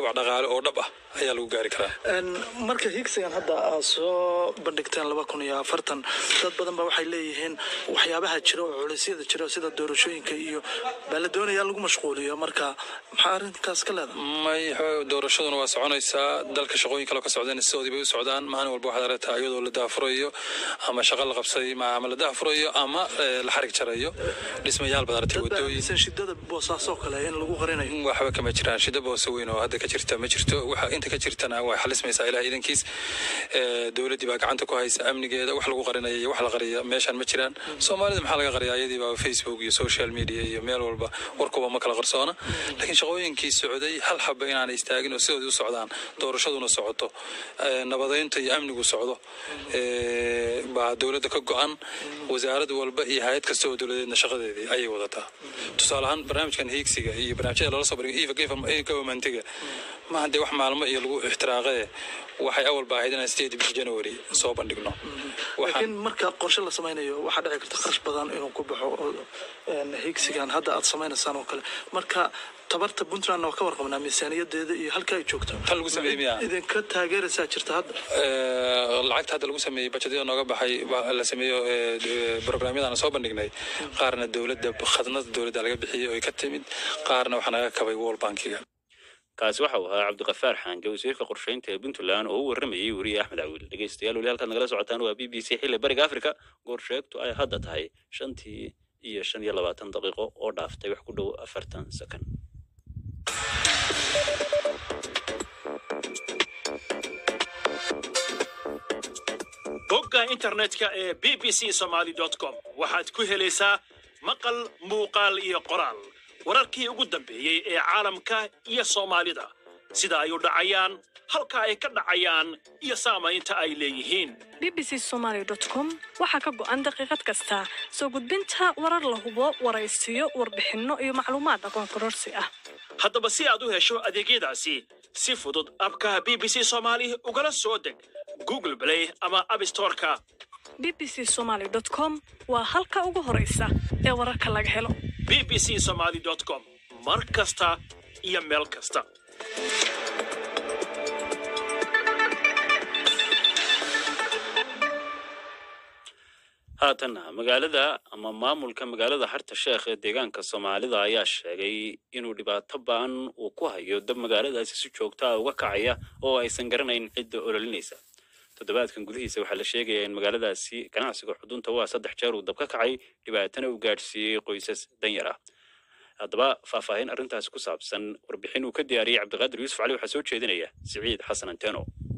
S11: kobac dhaqaale oo dhab ah ayaa lagu gaari karaa
S12: Een, marka higsigan hadda aad soo bandhigteen laba kun iyo afartan dad badan ba waxay leeyihiin waxyaabaha jira oo culisyada jira sida doorashooyinka iyo baa la doonayaa lagu mashquuliyo marka maxaa arrinkaas ka leedahay
S11: may xo- doorashaduna waa soconaysaa dalka shaqooyin kale oo ka socdeen sidoodii bay u socdaan maalin walba waxaad aragtaa iyadoo la daafurayo ama shaqo la qabsaday ma- ama la daafurayo ama eh, la xarig jarayo dhismayaal baad aragtay wadooyin
S12: mise shidada boosaasoo kale in lagu qarinayo
S11: waxba kama jiraan shida boose weyn oo hadda ka jirta ma jirto waxa inta ka jirtana way xalismaysaa ilaah idankiis Eh, dowladdii baa gacanta ku haysa amnigeeda wax lagu qarinaya iyo wax la qariya meeshaan ma jiraan soomaalida maxaa laga qariyaa iyadii baa facebook iyo social media iyo meel walba warkuba ma kala qarsoona laakiin shaqooyinkii socday hal xaba inaanay istaagin oo sidoodii u socdaan doorashaduna socoto eh, nabadeynta iyo amnigu socdo eh, baa dowladda ka go-an wasaarad walba iyo hay-ad kasta oo dowladeedna shaqadeedii ayay wadataa tusaale ahaan barnaamijkan hiigsiga iyo barnaamijyada loola soo bandhigo eva governmentiga maaha dee wax maalmo iyo lagu ixtiraaqee waxay awalba ahayd inaan sideed bishii january soo bandhigno
S12: laakiin marka qorshe la samaynayo waxaa dhici karta kharash badan inuu ku baxo oo, een, higsigan hadda aad samaynaysaan oo kale marka tabarta puntland waa ka warqabnaa miisaaniyadeeda iyo halka ay joogto
S11: Tan lagu sameeyey miyaa?
S12: idinka taageeraysaa jirta hadda
S11: Eh, lacagta hadda lagu sameeyey bajetyada nooga baxay baa la sameeyo eh, d- programyadaan soo bandhignay qaarna dowladda khadnada dowladda laga bixiyey oo ay ka timid qaarna waxaa naga kabay world bankiga
S1: kaasi waxa uu ahaa cabdiqafaar xaange wasiirka qorsheynta ee puntland oo u waramayey weriye axmed cawiil dhegeystayaal weli halkaad nagala socotaan waa b b c xilli bariga africa goor sheegtu ay hadda tahay shantii iyo shan iyo labaatan daqiiqo oo dhaaftay wax ku dhow afartan sakan
S13: bogga internetka ee b b c somaly com waxaad ku helaysaa maqal muuqaal iyo qoraal wararkii ugu dambeeyey ee caalamka iyo soomaalida sida ay u dhacayaan halka ay ka dhacayaan iyo saamaynta ay leeyihiin
S14: bbc somaly com waxaa ka go'an daqiiqad kasta soo gudbinta warar la hubo waraysiyo warbixinno iyo macluumaad aqoon kororsi ah
S13: haddaba si aad u hesho adeegyadaasi si fudud abka b b c somaali ugala soo deg google play ama abstoreka
S14: bbc somaly com waa halka ugu horaysa ee wararka laga helo
S13: b b c somaly com mar kasta iyo meel kasta
S1: haatanna magaalada ama maamulka magaalada harta sheekh ee deegaanka soomaalida ayaa sheegay inuu dhibaato ba'an uu ku hayo dab magaaladaasi si joogta ah uga kacaya oo aysan garanayn cidda ololinaysa toddobaadkan gudihiisa waxaa la sheegayaa in magaaladaasi ganacsiga xudunta waa saddex jeer uu dab ka kacay dhibaatana uu gaadhsiiyey qoysas danyar ah haddaba faahfaahin arrintaasi ku saabsan warbixin uu ka diyaariyey cabdiqaadir yuusuf cali waxaa soo jeedinaya siciid xasan anteno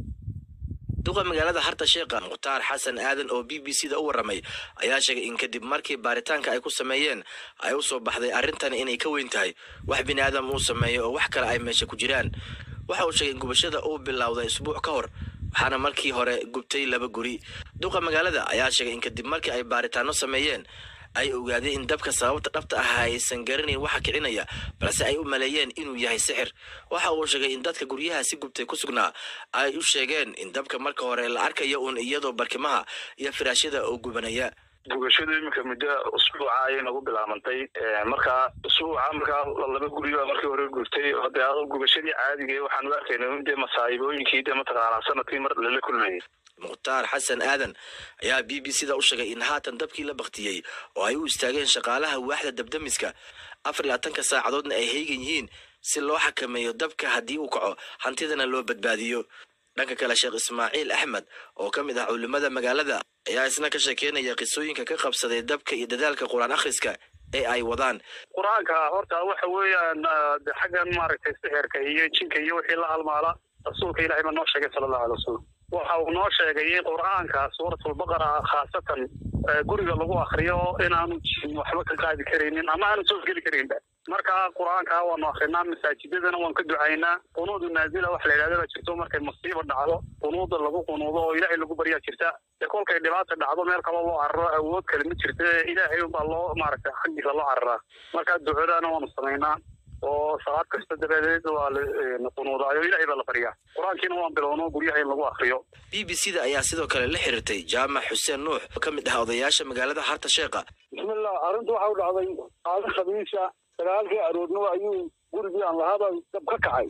S15: duqa magaalada harta sheekha mukhtaar xasan aadan oo b b c da u warramay ayaa sheegay in kadib markii baaritaanka ay ku sameeyeen ay u soo baxday arrintan inay ka weyn tahay wax bini aadam uu sameeyo oo wax kale ay meesha ku jiraan waxa uu sheegay in gubashada uu bilowday isbuuc ka hor waxaana markii hore gubtay laba guri duqa magaalada ayaa sheegay in kadib markii ay baaritaano sameeyeen ay ogaadeen in dabka sababta dhabta ah aysan garanayn waxa kicinaya balse ay u maleeyeen inuu yahay sixir waxa uu sheegay in dadka guryahaasi gubtay ku sugnaa ay u sheegeen in dabka marka hore la arkayo uun iyadoo barkimaha iyo firaashyada oo gubanaya
S9: gubashadu iminka muddo usbuuca ayay nagu bilaabantay marka usbuuca markaa laba guriba markii hore gubtay oo dee gubashadii caadiga waxaan u arkayna dee masaayibooyinkii dee mataqaanaa sanadkii mar lala kulmayay
S15: mukhtaar xasan aadan ayaa b b c da u sheegay in haatan dabkii la baktiyey oo ay u istaageen shaqaalaha waaxda dabdamiska afar iyo labaatanka saacadoodna ay heegan yihiin si loo xakameeyo dabka haddii uu kaco hantidana loo badbaadiyo dhanka kale sheekh ismaaciil axmed oo ka mid ah culimada magaalada ayaa isna ka sheekeynaya qisooyinka ka qabsaday dabka iyo dadaalka qur-aan akhriska ee ay wadaan
S9: qur-aanka horta waxa weeyaan de xaggan maaragtay sixirka iyo jinka iyo wixii la halmaala rasuulka ilahay baa noo sheegay sala allahu alay wasalam waxa uu noo sheegay in qur-aanka suuratulbaqara khaasatan guriga lagu akriyo inaanu jin waxba ka qaadi karaynin ama aanu soo geli karaynba marka qur-aanka waanu akrinaa masaajidadana waan ka ducaynaa qunuudu naazila wax la yidhahda baa jirto markay masiiba dhacdo qunuuda lagu qunuudo oo ilaahay lagu baryaa jirta dee kolkay dhibaata dhacdo meel kaloo loo cararo awood kale ma jirta ilaahay unbaa loo maaragtay xaggiisa loo cararaa marka ducadaana waanu samaynaa oo salaad kasta dabadeed waa la qunuudaayo ilaahay baa la baryaa qur-aankiina waan bilowno guryaha in lagu akriyo
S15: b b c da ayaa sidoo kale la xiriirtay jaamac xuseen nuux oo ka mid ah odayaasha magaalada harta sheekha
S16: bismillah arrintu waxa u dhacday maalin khamiisa sagaalkii aroornimo ayuu gurigii aan lahaaba dab ka kacay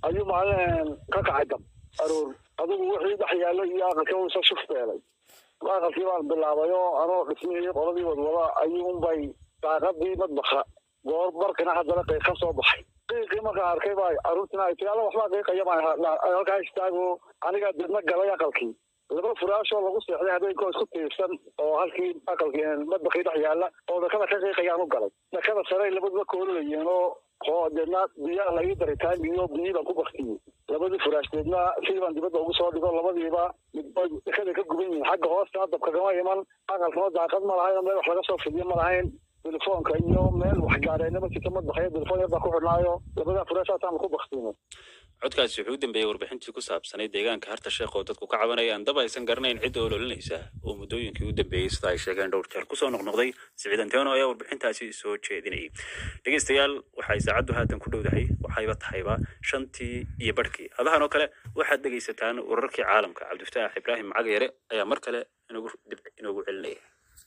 S16: ayuu maalin ka kacay dab aroor adigu wixii dhex yaallay iyo aqalkii uu soo shuf beelay aqalkii baan bilaabay oo anoo dhismihii qoladii wadwada ayuunbay daaqadii madbaxa goor markana haddana qiiq ka soo baxay qiiqii markaan arkay baa carruurtina ay tii alla waxbaa qiiqaya baan halkaa istaago anigaa dibna galay aqalkii laba furaashoo lagu seexday habeenkoo isku tiirsan oo halkii aqalkii madbakii dhex yaalla oo dakada ka qiiqayaan u galay dakada sarey labaduba koolinayeen oo oo deedna biyaa la ii daray taangiyo biyii baan ku baktiyey labadii furaash deedna sidii baan dibadda ugu soo dhigo labadiiba midbood dakada ka guban yihiin xagga hoostana dabka kama iman aqalkana daaqad ma lahayn oo meel wax laga soo fidiyo ma lahayn telefoonka iyo meel wax gaadheena ma jirto madbaxyo telefoon yar baa ku xidhnaayo labadaa furaashaasaan ku baktiinay
S1: codkaasi wuxuu u dambeeyey warbixintii ku saabsanay deegaanka harta sheekh oo dadku ka cabanayaan dab aysan garanayn cidda ololinaysa oo muddooyinkii u dambeeyey sida ay sheegeen dhowr jeer kusoo noqnoqday siciid anteeno ayaa warbixintaasi soo jeedinayay dhegeystayaal waxay saacaddu haatan ku dhowdahay waxayba tahayba shantii iyo barhkii hadahan oo kale waxaad dhegaysataan wararkii caalamka cabdifataax ibraahim cagayare ayaa mar kale inagu dib inoogu celinaya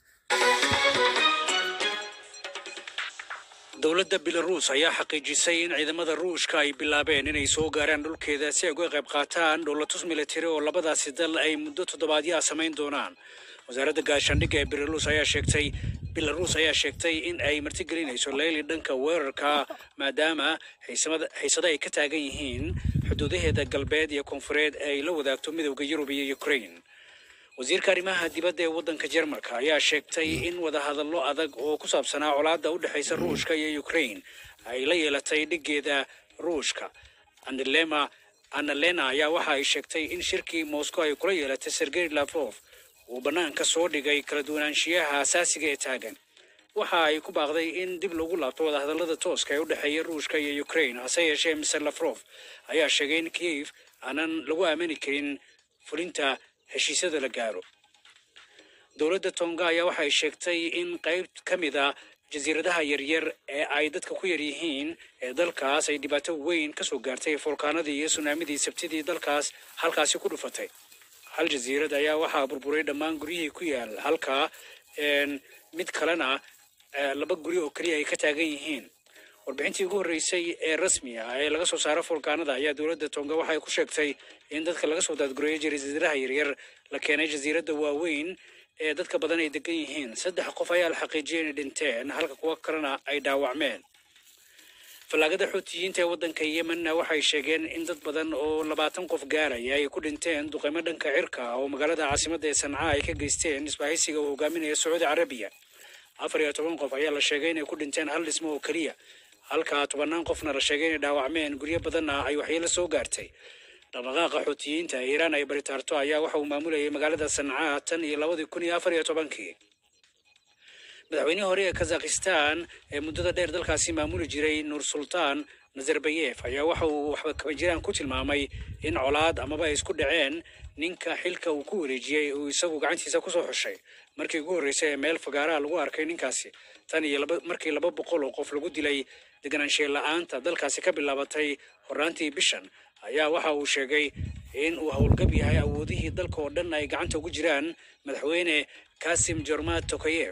S4: dowladda belaruus ayaa xaqiijisay in ciidamada ruushka ay bilaabeen inay soo gaaraan dhulkeeda si ay uga qayb qaataan dhowlatus militari oo labadaasi dal ay muddo toddobaadyaha samayn doonaan wasaaradda gaashaandhigga ee belaruus ayaa sheegtay belaruus ayaa sheegtay in ay martigelinayso leyli dhanka weerarka maadaama xiisado ay ka taagan yihiin xuduudaheeda galbeed iyo koonfureed ee ay la wadaagto midowda yurub iyo ukraine wasiirka arrimaha dibadda ee waddanka jermalka ayaa sheegtay in wadahadallo adag oo ku saabsanaa colaadda u dhexaysa ruushka iyo ukraine ay la yeelatay dhiggeeda ruushka anelema annalena ayaa waxa ay sheegtay in shirkii moscow ay kula yeelatay sergey lavrov uu bannaanka soo dhigay kala duwanaanshiyaha asaasiga ee taagan waxa ay ku baaqday in dib lagu laabto wadahadallada tooska ee u dhexeeya ruushka iyo ukraine hase yeeshee mr lavrov ayaa sheegay in kiev aanan lagu aamini karin fulinta heshiisyada la gaaro dowladda tonga ayaa waxay sheegtay in qayb ka mid a jasiiradaha yaryar ee ay dadka ku yar yihiin ee dalkaas ay dhibaato weyn ka soo gaartay fulkaanadii iyo sunaamidii sabtidii dalkaas halkaasi ku dhufatay hal jasiirad ayaa waxaa burburay dhammaan guryihii ku yaal halka mid kalena laba guri oo keliya ay ka taagan yihiin warbixintii ugu horreysay ee rasmi ah ee laga soo saaro fulkaanada ayaa dowladda tonga waxay ku sheegtay in dadka laga soo daadgureeyay jasiiradaha yaryar la keenay jasiiradda waaweyn ee dadka badan ay degan yihiin saddex qof ayaa la xaqiijiyay inay dhinteen halka kuwa kalena ay dhaawacmeen fallaagada xuutiyiinta ee waddanka yemenna waxay sheegeen in dad badan oo labaatan qof gaaraya ay ku dhinteen duqeymo dhanka cirka ah oo magaalada caasimadda ee sanca ay ka geysteen isbahaysiga uu hogaaminaya sacuudi carabiya afar iyo toban qof ayaa la sheegay inay ku dhinteen hal dhismo oo keliya halka tobannaan qofna la sheegay inay dhaawacmeen guryo badanna ay waxyeelo soo gaartay dhaqdhaqaaqa xuutiyiinta ee iiraan ay baritaarto ayaa waxa uu maamulayay magaalada sancaa tan iyo labadii kun iyo afar iyo tobankii madaxweynihii hore ee kazakhistan ee muddada dheer dalkaasi maamuli jiray nur sultaan nazarbayef ayaa waxa uu waxba kaba jiraan ku tilmaamay in colaad amaba ay isku dhaceen ninka xilka uu ku wareejiyey uu isagu gacantiisa kusoo xushay markii ugu horreysay ee meel fagaaraha lagu arkay ninkaasi tan iyo laba markii laba boqol oo qof lagu dilay deganaanshiye la-aanta dalkaasi ka bilaabatay horraantii bishan ayaa waxa uu sheegay in uu howlgab yahay awoodihii dalka oo dhan ay gacanta ugu jiraan madaxweyne kasim jormat tokayef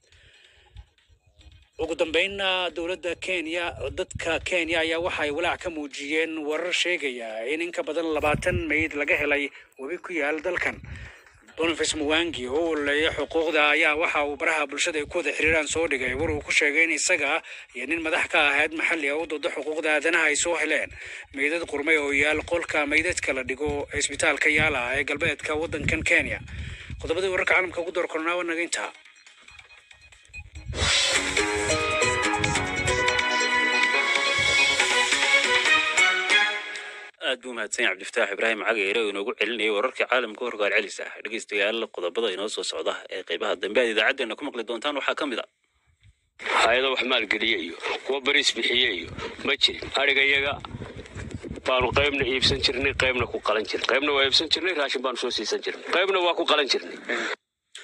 S4: ugu dambeynna dowladda kenya dadka kenya ayaa waxa ay walaac ka muujiyeen warar sheegaya in in ka badan labaatan meyd laga helay webi ku yaal dalkan boniface muwangi oo waleeya xuquuqda ayaa waxa uu baraha bulshada ay ku wada xiriiraan soo dhigay war uu ku sheegay in isaga iyo nin madax ka ahayd maxalli ah u dooda xuquuqda aadanaha ay soo heleen meydad qurmay oo yaal qolka meydadka la dhigo ee isbitaalka yaala ee galbeedka waddankan kenya qodobadii wararka caalamka ugu door kornaa waa naga intaa
S1: aad buu mahadsan yahay cabdifataax ibraahim cagayre oo inoogu celinayay wararkii caalamka horgaal celis ah dhegeystayaal qodobada inoo soo socda ee qaybaha dambe aad idaacaddeenna ku maqli doontaan waxaa ka mid a
S17: hay-ado wax maalgeliye iyo kuwa bariis bixiye iyo ma jirin adhigayaga baanu qaybna iibsan jirnay qaybna ku qalan jirnay qaybna waa iibsan jirnay raashin baanu soo siisan jirnay qaybna waa ku qalan jirnay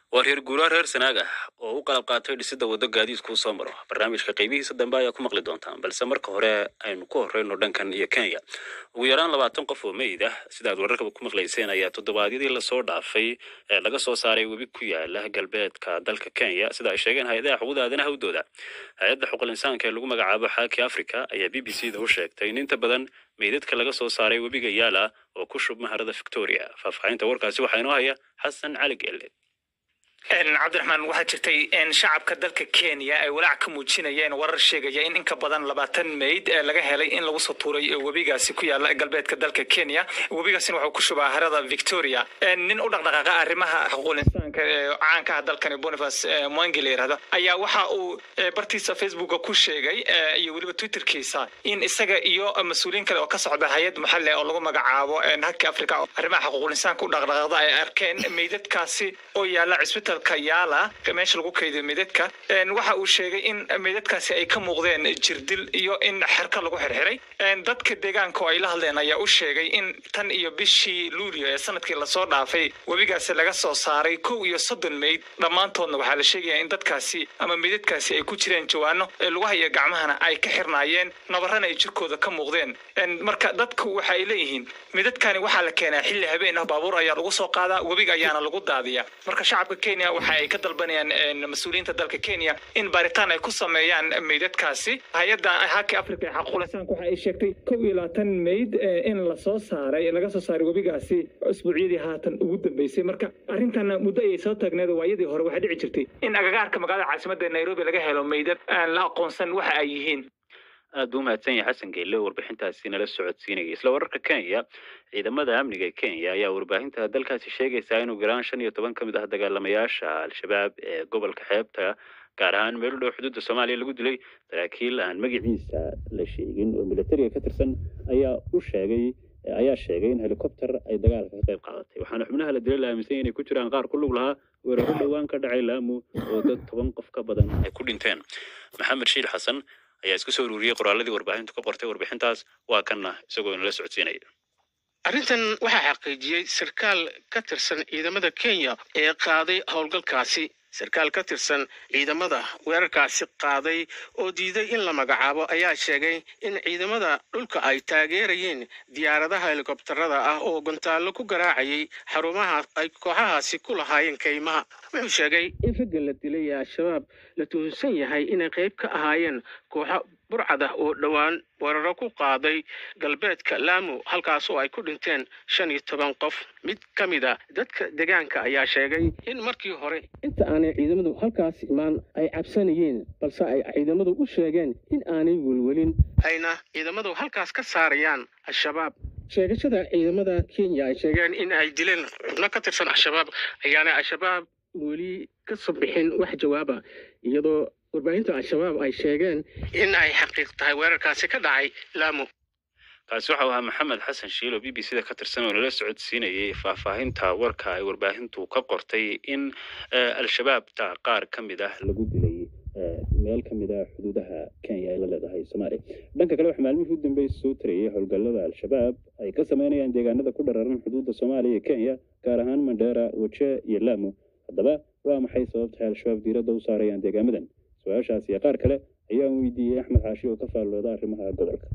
S1: waa reer guuraa reer sanaag ah oo u qalab qaatay dhisidda waddo gaadiidkuu soo maro barnaamijka qaybihiisa dambe ayaa ku maqli doontaan balse marka hore aynu ku horreyno dhankan iyo kenya ugu yaraan labaatan qof oo meyd ah sidaad wararkaba ku maqlayseen ayaa toddobaadyadii lasoo dhaafay ee laga soo saaray webi ku yaala galbeedka dalka kenya sida ay sheegeen hay-adaha xuquuqda aadanaha u dooda hay-adda xuquuqul insaanka ee lagu magacaabo xaaki africa ayaa b b c da u sheegtay in inta badan meydadka laga soo saaray webiga yaala oo ku shub maharada victoria faahfaahinta warkaasi waxaa inoo haya xasan cali geelle
S18: cabdiraxmaan waxaa jirtay in shacabka dalka kenya ay walaac ka muujinayeen warar sheegaya in inka badan labaatan meyd ee laga helay in lagu soo tuuray webigaasi ku yaala galbeedka dalka kenya webigaasina wuxuu ku shubaa harada victoria nin u dhaqdhaqaaqa arrimaha xuquuqul insaanka ee caanka ah dalkani boniface mwangi la yirahdo ayaa waxa uu bartiisa facebooka ku sheegay iyo weliba twitterkiisa in isaga iyo mas-uuliyiin kale oo ka socda hay-ad maxalle oo lagu magacaabo haki africa arrimaha xuquuqul insaanka u dhaqdhaqaaqda ay arkeen meydadkaasi oo yaala cisbital yaala meesha lagu kaydiyo meydadka waxa uu sheegay in meydadkaasi ay ka muuqdeen jirdil iyo in xerka lagu xirxiray dadka deegaanka oo ay la hadleen ayaa u sheegay in tan iyo bishii luulio ee sanadkii lasoo dhaafay webigaasi laga soo saaray kow iyo soddon meyd dhammaantoodna waxaa la sheegaya in dadkaasi ama meydadkaasi ay ku jireen jawaano lugaha iyo gacmahana ay ka xirnaayeen nabarana ay jirkooda ka muuqdeen marka dadku waxa ay leeyihiin meydadkani waxaa la keenaa xilli habeen ah baabuur ayaa lagu soo qaadaa webiga ayaana lagu daadiya marka shacabka kenya waxa ay ka dalbanayaan mas-uuliyiinta dalka kenya in baaritaan ay ku sameeyaan meydadkaasi hay-adda haki africa ee xaquuqul insaanka waxa ay sheegtay kow iyo labaatan meyd in lasoo saaray laga soo saaray webigaasi usbuucyadii haatan ugu dambeysay marka arrintan muddo ayay soo taagneed waayadii hore waxaa dhici jirtay in agagaarka magaalada caasimadda nairobi laga helo meydad aan la aqoonsan waxa ay yihiin
S1: aad buu umahadsan yahay xasan geelle warbixintaasi nala socodsiinaya isla wararka kenya ciidamada amniga ee kenya ayaa warbaahinta dalkaasi sheegaysaa inuu garaan shan iyo toban ka mid ah dagaalamayaasha al-shabaab ee gobolka xeebta gaar ahaan meel u dhow xuduudda soomaaliya lagu dilay saraakiil aan magaciisa la sheegin oo militariga ka tirsan ayaa u sheegay ayaa sheegay in helicopter ay dagaalka ka qayb qaadatay waxaana xubnaha la dilay la aaminsan yahay inay ku jiraan qaar ku lug lahaa weeraro dhowaan ka dhacay laamu oo dad toban qof ka badan ay ku dhinteen maxamed shiil xasan ayaa isku soo ururiyey qoraaladii warbaahintu ka qortay warbixintaas waa kanna isagoo inala socodsiinaya
S19: arrintan waxaa xaqiijiyey sarkaal ka tirsan ciidamada kenya ee qaaday howlgalkaasi sarkaal ka tirsan ciidamada weerarkaasi qaaday oo diiday in la magacaabo ayaa sheegay in ciidamada dhulka ay taageerayeen diyaaradaha helikobtarada ah oo gontaallo ku garaacayay xarumaha ay kooxahaasi ku lahaayeen kaymaha wuxuu sheegay in ragga la dilay ee al-shabaab la tuhunsan yahay inay qayb ka ahaayeen kooxo burcad ah oo dhowaan weeraro ku qaaday galbeedka laamu halkaas oo ay ku dhinteen shan iyo toban qof mid ka mid a dadka deegaanka ayaa sheegay in markii hore inta aanay ciidamadu halkaas imaan ay cabsanayeen balse ay ciidamadu u sheegeen in aanay welwelin ayna ciidamadu halkaas ka saarayaan al-shabaab sheegashada ciidamada kenya ay sheegeen in ay dileen xubno ka tirsan al-shabaab ayaana al-shabaab weli ka soo bixin wax jawaaba iyadoo warbaahinta al-shabaab ay sheegeen in ay xaqiiq tahay weerarkaasi ka dhacay laamu
S1: kaasi waxau ahaa maxamed xasan shiil oo b b c da ka tirsan oo nala socodsiinayay faahfaahinta warka ay warbaahintu ka qortay in al-shabaabta qaar ka mid ah lagu dilay meel ka mid ah xuduudaha kenya ay la leedahay soomaaliya dhanka kale waxaa maalmihii u dambeysay soo tarayay howlgallada al-shabaab ay ka sameynayaan deegaanada ku dhararan xuduudda soomaaliya iyo kenya gaar ahaan mandheera waje iyo laamu haddaba waa maxay sababta ay al-shabaab diiradda u saarayaan deegaamadan su-aashaas iyo qaar kale ayaan weydiiyey axmed xaashi oo ka faallooda arrimaha gobolka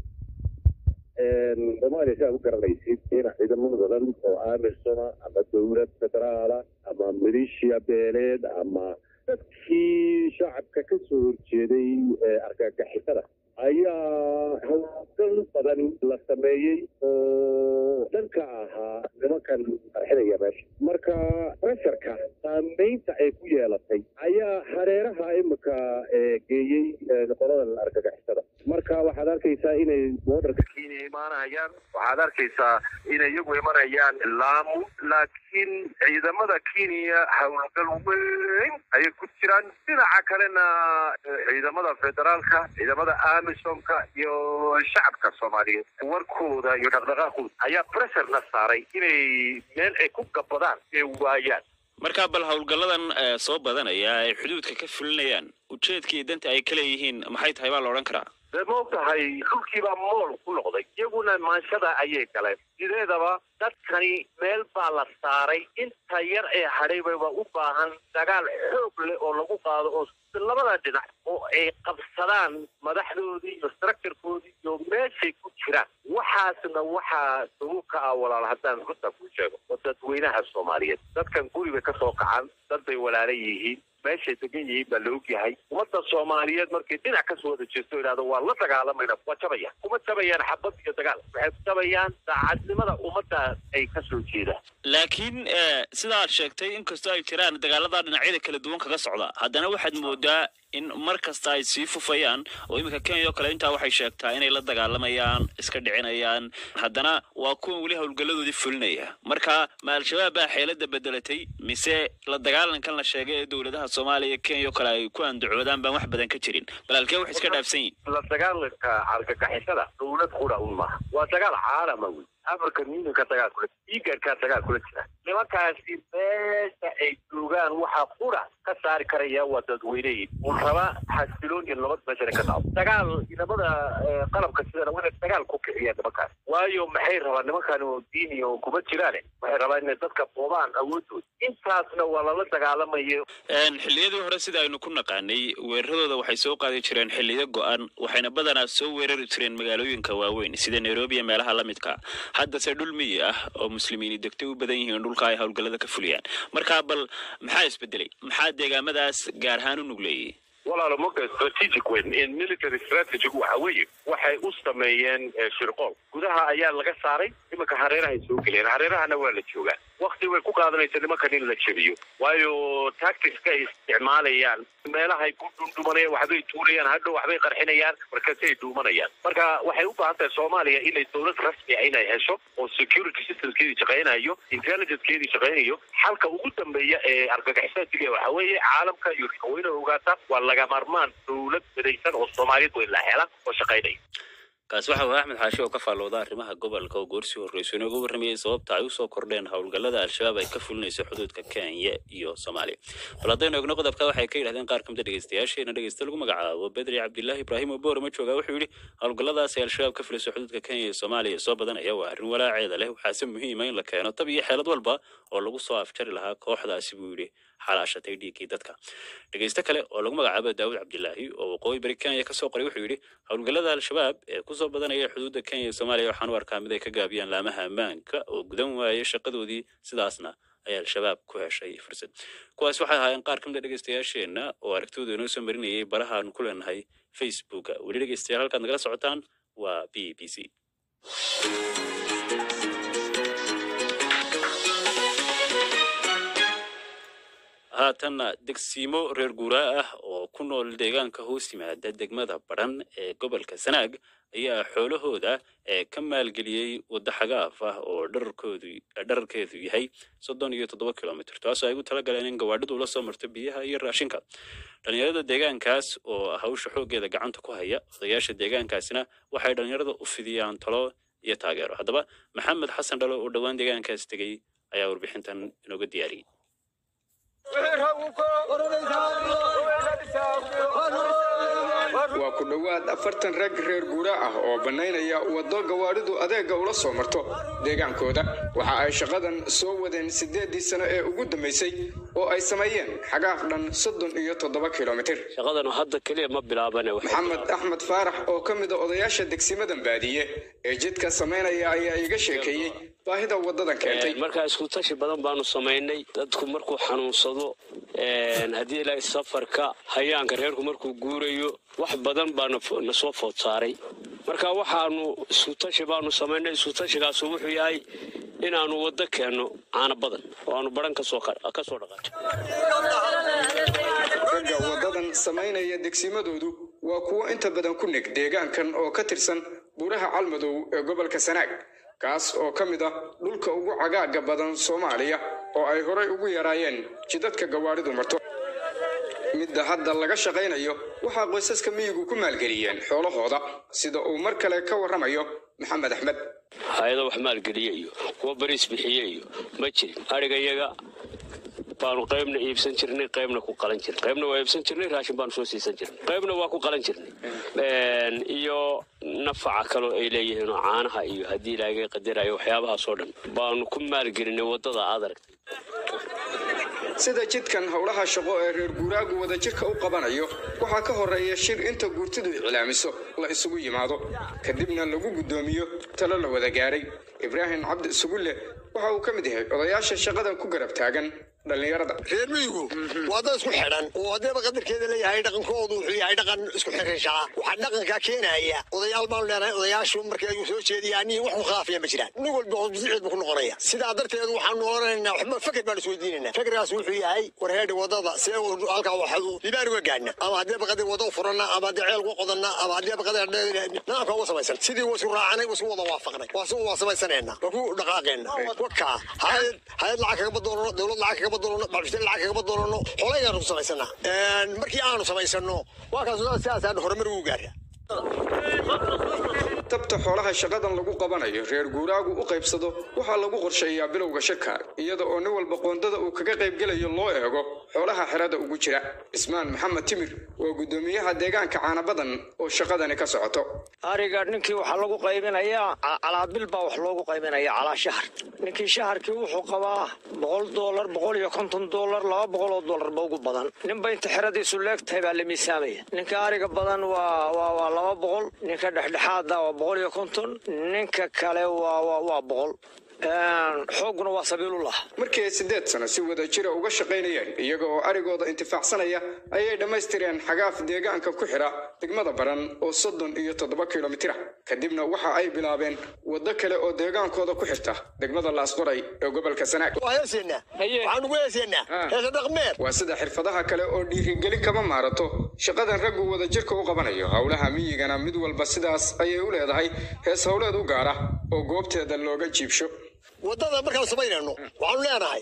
S20: soomaaliya si aad u garanaysid in ciidamo badan oo aamirsana ama dowlad federaala ama maleeshiya beeleed ama dadkii shacabka ka soo horjeeday argagixisada ayaa howlgal badan la sameeyey oo dhanka ahaa nimankan qarxinaya meesha marka presharka saameynta ay ku yeelatay ayaa hareeraha imika geeyey qoladan argagixisada marka waxaad arkaysaa inay boodarka kenya imaanayaan waxaad arkaysaa inay iyagu imanayaan laamu laakiin ciidamada kenya howlgal weyn ayay ku jiraan dhinaca kalena ciidamada federaalka ciidamada amisomka iyo shacabka soomaaliyeed warkooda iyo dhaqdhaqaaqooda ayaa pressurna saaray inay meel ay ku gabadaan ay waayaan
S1: marka bal howlgalladan soo badanaya ay xuduudka ka fulinayaan ujeedka iyo danta ay ka leeyihiin maxay tahay baa la odhan karaa
S3: dee ma ogtahay dhulkiibaa mool ku noqday iyaguna maanshada ayay galeen sideedaba dadkani meel baa la saaray inta yar ee hadhaybaba u baahan dagaal xoog leh oo lagu qaado oo labada dhinac oo ay qabsadaan madaxdoodii iyo structurekoodii iyo meeshay ku jiraan waxaasna waxaa sabub ka ah walaal haddaan runta kuu sheego oo dadweynaha soomaaliyeed dadkan guri bay kasoo kacaan dad bay walaalan yihiin meeshay degan yihiin baa la ogyahay ummadda soomaaliyeed markay dhinac kasoo wada jeesto idhahdo waa la dagaalamayna waa jabayaan kuma jabayaan xabad iyo dagaal waxay ku jabayaan daacadnimada ummadda ay kasoo jeedaan
S1: laakiin sida aad sheegtay inkastoo ay jiraan dagaalada dhinacyada kala duwan kaga socda haddana waxaad moodaa in mar kasta ay sii fufayaan oo iminka kenya oo kale intaa waxay sheegtaa inay la dagaalamayaan iska dhicinayaan haddana waa kuwan weli howlgalladoodii fulinaya marka ma al-shabaab baa xeelada bedelatay mise la dagaalankan la sheegay ee dowladaha soomaaliya kenya oo kale ay ku andacoodaan baan wax badan ka jirin bal halkee wax iska dhaafsan yihin
S3: la dagaalanka argagixisada dowlad qura un maaha waa dagaal caalama wey african unionka dagaal kula igarkaa dagaal kula jira nimankaasi meesha ay joogaan waxaa qura ka saari karaya waa dadweyneyi un raba xasiloon iyo nabad meeshana ka dhaco dagaal inamada qalabka sidana waa inay dagaal ku kiciyaan nimankaas waayo maxay rabaan nimankan oo diini oo kuma jiraane waxay rabaan inay dadka boobaan awoodooda intaasna waa lala dagaalamayo
S1: xilliyadii hore sida aynu ku naqaanay weeraradooda waxay soo qaadi jireen xilliyo go-an waxayna badanaa soo weerari jireen magaalooyinka waaweyn sida nairobi iyo meelaha la midka haddase dhul miyi ah oo muslimiini degtay u badan yihiin dhulka ay howlgallada ka fuliyaan marka bal maxaa isbedelay maxaa deegaamadaas gaar ahaan u nugleeyey
S3: walaalo marka strategic weyn in military strategic waxa weeye waxay u sameeyeen shirqool gudaha ayaa laga saaray iminka hareerahay soo geliyeen hareerahana waa la joogaa wakti way ku qaadanaysa nimankan in la jebiyo waayo tacticska ay isticmaalayaan meelahay ku dhundhumanayaan waxbay tuurayaan hadhow waxbay qarxinayaan markaasay dhuumanayaan marka waxay u baahan tahay soomaaliya inay dowlad rasmi ah inay hesho oo security systemskeedii shaqaynayo intelligencekeedii shaqaynayo xalka ugu dambeeya ee argagixisadiga waxa weeye caalamka iyo weyna ogaata waa laga maarmaan dowlad midaysan oo soomaaliyeed weyn la hela oo shaqaynaya
S1: kaasi waxa uu axmed xaashi oo ka faallooda arrimaha gobolka oo goorsii horreysa inooga warramayay sababta ay usoo kordheen howlgallada al-shabaab ay ka fulinayso xuduudka kenya iyo soomaaliya bal haddaynu eegno qodobka waxay ka yidhahdeen qaar kamida dhegeystayaasheena dhegeysta lagu magacaabo bedri cabdilaahi ibraahim oo boorama jooga wuxuu yidhi howlgalladaas ay al-shabaab ka fulayso xuduudka kenya iyo soomaaliya soo badanaya waa arrin walaaceeda leh waxaase muhiima in la keeno tab iyo xeelad walba oo lagu soo afjari lahaa kooxdaasi buu yidhi xalaashatay dhiiggii dadka dhegeyste kale oo lagu magacaabo daawud cabdilaahi oo waqooyi bari kenya kasoo qoray wuxuu yidhi howlgallada al-shabaab ee kusoo badanaya xuduudda kenya iyo soomaaliya waxaan u arkaa mid ay ka gaabiyaan laamaha ammaanka oo gudan waayay shaqadoodii sidaasna ayaa al-shabaab ku heshay fursad kuwaas waxay ahaayeen qaar kamid a dhegeystayaasheenna oo aragtooda inoo soo marinayay barahaanu ku leenahay facebooka weli dhegeystayaal halkaad nagala socotaan waa b b c haatanna degsiimo reer guuraa ah oo ku nool deegaanka hoos yimaada degmada badhan ee gobolka sanaag ayaa xoolahooda ee ka maalgeliyey waddo xagaaf ah oo dherarkoodu dherarkeedu yahay soddon iyo toddoba kilomitr taasoo ay ugu talagaleen in gawaadhidu ula soo marto biyaha iyo raashinka dhalinyarada deegaankaas oo hawsha xooggeeda gacanta ku haya odayaasha deegaankaasina waxay dhalinyarada u fidiyaan talo iyo taageero haddaba maxamed xasan dhalo oo dhowaan deegaankaas tegey ayaa warbixintan inooga diyaariyey
S21: waa ku dhowaad afartan rag reer guura ah oo bannaynaya waddo gawaadhidu adeegga ula soo marto deegaankooda waxa ay shaqadan soo wadeen siddeeddii sano ee ugu dambaysay oo ay sameeyeen xagaaf dhan soddon iyo toddoba kilomitir
S17: shaqadanu hadda keliya ma bilaabane
S21: maxamed axmed faarax oo ka mid a odayaasha degsimadan baadiye ee jidka samaynaya ayaa iga sheekeeyey baahida waddadan keentay
S17: markaa isku tashi badan baanu samaynay dadku markuu xanuunsado haddii ilaahay safarka hayaanka reerku markuu guurayo wax badan baa na soo food saaray marka waxaanu isku tashi baanu samaynay isku tashigaasu wuxuu yahay inaanu waddo keenno caano badan oo aanu baran kasoo kasoo dhaqaato
S21: ragga waddadan samaynaya degsimadoodu waa kuwo inta badan ku neg deegaankan oo ka tirsan buuraha calmadow ee gobolka sanaag kaas oo ka mid ah dhulka ugu cagaagga badan soomaaliya oo ay horay ugu yaraayeen jidadka gawaadhidu marto midda hadda laga shaqaynayo waxaa qoysaska miyigu ku maalgeliyeen xoolahooda sida uu mar kale ka warramayo maxamed axmed
S17: hay-ado wax maalgeliye iyo kuwa bariis bixiye iyo ma jirin adhigayaga baanu qaybna iibsan jirnay qaybna ku qalan jirnay qaybna waa iibsan jirnay raashin baanu soo siisan jirnay qaybna waa ku qalan jirnay iyo nafaca kaloo ay leeyihiin oo caanaha iyo haddii ilaaga qadarayo waxyaabahaasoo dhan baanu ku maalgelinay waddada aad aragtay
S21: sida jidkan howlaha shaqo ee reer guuraagu wadajirka u qabanayo waxaa ka horeeya shir inta guurtidu iclaamiso la isugu yimaado kadibna lagu guddoomiyo talo la wada gaaray ibraahim cabdi isugulle waxa uu ka mid yahay odayaasha shaqadan ku garab taagan dhallinyarada
S6: reer miyigu waa dad isku xidhan oo haddeeba qadarkeeda leeyahay dhaqankoodu wuxuu yahay dhaqan isku xiriirshaa waxaa dhaqankaa keenaya odayaal baanu leenahay odayaashu markii ayuu soo jeediyaa anihi wax ku khilaafiya ma jiraan nin walba hosbisiceed buu ku noqonaya sidaa darteed waxaanu oranaynaa waxba feker baanu isweydiinaynaa fekerkaas wuxuu yahay warheedhi wadada see halkaa waxu libaan uga gaadhna ama haddeeba qadir wada u furanna ama haddii ceel ku qodanna ama haddeeba qadir nidaamka uga samaysan sidii wasu raacanay wasu wada waafaqnay wasu waa samaysanayna waa ku dhaqaaqeenna wakaa hayad hayad lacag kagama doonano dowlad lacag kagama doonano bacbishteen lacag kagama doonano xolaygaanu ku samaysanaa markii aanu samaysano waa kaas sidaasaan horumar ugu gaara
S21: tabta xoolaha shaqadan lagu qabanayo reer guuraagu u qaybsado waxaa lagu qorsheeyaa bilowga shirka iyada oo nin walba qoondada uu kaga qaybgelayo loo eego xoolaha xerada ugu jira cismaan maxamed timir waa guddoomiyaha deegaanka caanabadan oo shaqadani ka socoto
S22: ariga ninkii waxaa lagu qaybinayaa calaabil baa wax loogu qaybinaya calaa shahar ninkii shaharkii wuxuu qabaa boqol doolar boqol iyo konton doolar laba boqol oo doolar ba ugu badan ninba inta xeradiisu leegtahay baa la miisaamaya ninka ariga badan waa waa waa laba boqol ninka dhexdhexaada waa boqol iyo konton ninka kale waa waa waa boqol xooguna waa sabiilullah
S21: markii ay siddeed sano si wada jira uga shaqaynayeen iyaga oo arigooda intifaacsanaya ayay dhammaystireen xagaaf deegaanka ku xidha degmada baran oo soddon iyo toddoba kilomitira kadibna waxa ay bilaabeen waddo kale oo deegaankooda ku xirta degmada laasqoray ee gobolka sanaag waa sida xirfadaha kale oo dhiirigelin kama maarato shaqadan raggu wadajirka u qabanayo howlaha miyigana mid walba sidaas ayay u leedahay hees howleed u gaara oo goobteeda looga jiibsho
S6: waddada markaan samaynayno waxaanu leenahay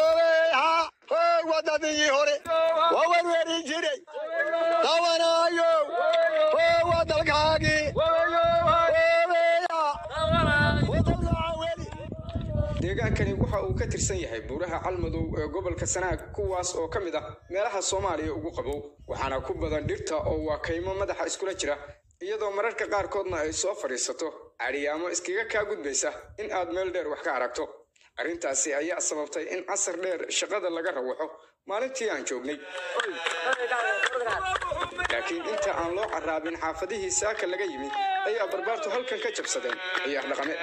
S6: wadadii hore waa werwerin jiray dawanaayo waa dalkaagii
S21: deegaankani waxa uu ka tirsan yahay buuraha calmadow ee gobolka sanaag kuwaas oo ka mid ah meelaha soomaaliya ugu qabow waxaana ku badan dhirta oo waa kaymo madaxa iskula jira iyadoo mararka qaarkoodna ay soo fadhiisato cadhiyaamo iskaga kaa gudbaysa in aad meel dheer wax ka aragto arrintaasi ayaa sababtay in casar dheer shaqada laga rawaxo maalintii aan joognay laakiin inta aan loo carraabin xaafadihii saaka laga yimi ayaa barbaartu halkan ka jabsadeen ciyaar dhaqameed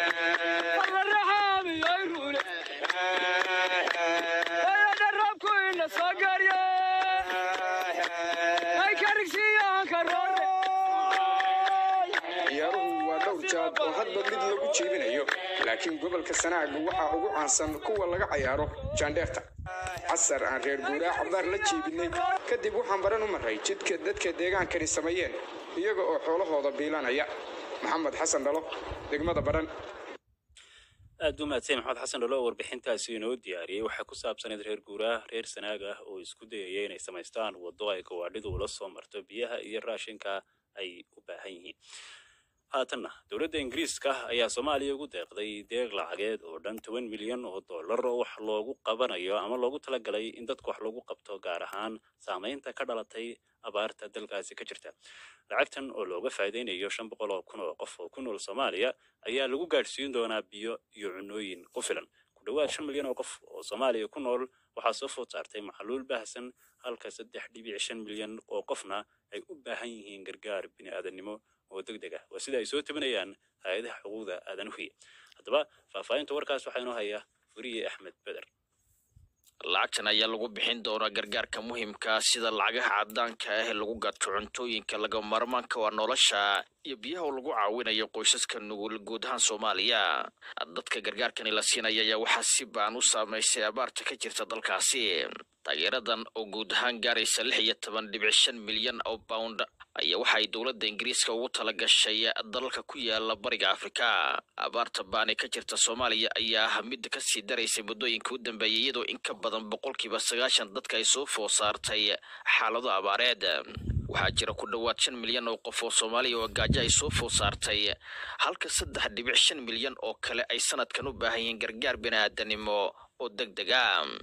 S21: ciyaaruhu waa dhowr jaad oo hadba mid lagu jeebinayo laakiin gobolka sanaaga waxaa ugu caansan kuwa laga cayaaro jaandheerta casar aan reer guuraa cabaar la jeebinay kadib waxaan baran u maray jidka dadka deegaankani sameeyeen iyaga oo xoolahooda biilanaya maxamed xasan dhalo degmada baran
S1: aad u mahadsan maxamed xasan dhalo oo warbixintaasi inoo diyaariyey waxaa ku saabsaneed reer guuraa reer sanaag ah oo isku dayaya inay samaystaan waddo ay gawaadhidu ula soo marto biyaha iyo raashinka ay u baahan yihiin haatanna dowladda ingiriiska ayaa soomaaliya ugu deeqday deeq lacageed oo dhan toban milyan oo dollar oo wax loogu qabanayo ama loogu talagalay in dadku wax loogu qabto gaar ahaan saamaynta ka dhalatay abaarta dalkaasi ka jirta lacagtan oo looga faa'iidaynayo shan boqol oo kun oo qof oo ku nool soomaaliya ayaa lagu gaadhsiin doonaa biyo iyo cunooyin ku filan ku dhowaad shan milyan oo qof oo soomaaliya ku nool waxaa soo food saartay maxluul baahsan halka saddex dhibic shan milyan oo qofna ay u baahan yihiin gargaar bini'aadanimo oo deg deg ah waa sida ay soo tabinayaan hay-adaha xuquuqda aadanuhu haddaba faahfaahinta warkaas waxaa inoo haya furiye axmed beder
S23: lacagtan ayaa lagu bixin doonaa gargaarka muhiimka sida lacagaha cadaanka ah ee lagu gaadko cuntooyinka laga maarmaanka waa nolosha iyo biyaha oo lagu caawinayo qoysaska nugul guud ahaan soomaaliya dadka gargaarkani la siinaya ayaa waxaa si baan u saamaysay abaarta ka jirta dalkaasi taageeradan oo guud ahaan gaaraysa lix iyo toban dhibic shan milyan oo pound ayaa waxa ay dowladda ingiriiska ugu tala gashay dalalka ku yaala bariga afrika abaarta baani ka jirta soomaaliya ayaa ah mid kasii daraysay muddooyinka u dambeeyay iyadoo in ka badan boqolkiiba sagaashan dadka ay soo food saartay xaalado abaareed waxaa jira ku dhowaad shan milyan oo qof oo soomaaliya oo gaajo ay soo food saartay halka saddex dhibic shan milyan oo kale ay sanadkan u baahan yihiin gargaar bini'aadanimo oo deg deg a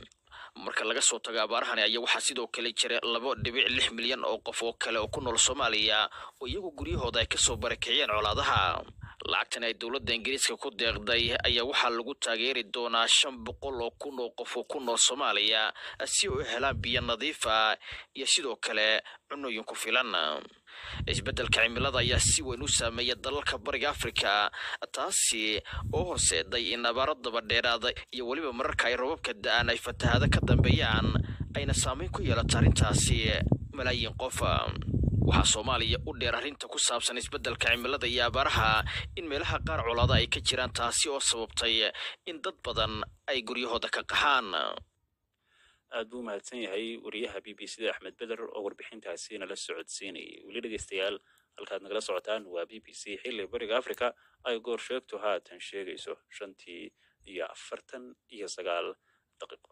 S23: marka laga soo tago abaarahani ayaa waxaa sidoo kale jira laba dhibic lix milyan oo qof oo kale oo ku nool soomaaliya oo iyagu guryahooda ay kasoo barakiciyeen colaadaha lacagtan ay dowladda ingiriiska ku deeqday ayaa waxaa lagu taageeri doonaa shan boqol oo kun oo qof oo ku nool soomaaliya si ay u helaan biyo nadiif ah iyo sidoo kale cunooyin ku filan isbeddelka cimilada ayaa si weyn u saameeya dalalka bariga afrika taasi oo horseeday in abaaro daba dheeraada iyo weliba mararka ay robabka da-aan ay fatahaado ka dambeeyaan ayna saameyn ku yeelato arrintaasi malaayiin qof waxaa soomaaliya u dheer arrinta ku saabsan isbeddelka cimilada iyo abaaraha in meelaha qaar colaada ay ka jiraan taasi oo sababtay in dad badan ay guryahooda ka qaxaan
S1: aad buu mahadsan yahay wariyaha b b c da axmed beder oo warbixintaasi nala socodsiinayay weli dhegeystayaal halkaad nagala socotaan waa b b c xilli bariga africa ay goor sheegtu haatan sheegayso shantii iyo afartan iyo sagaal daqiiqo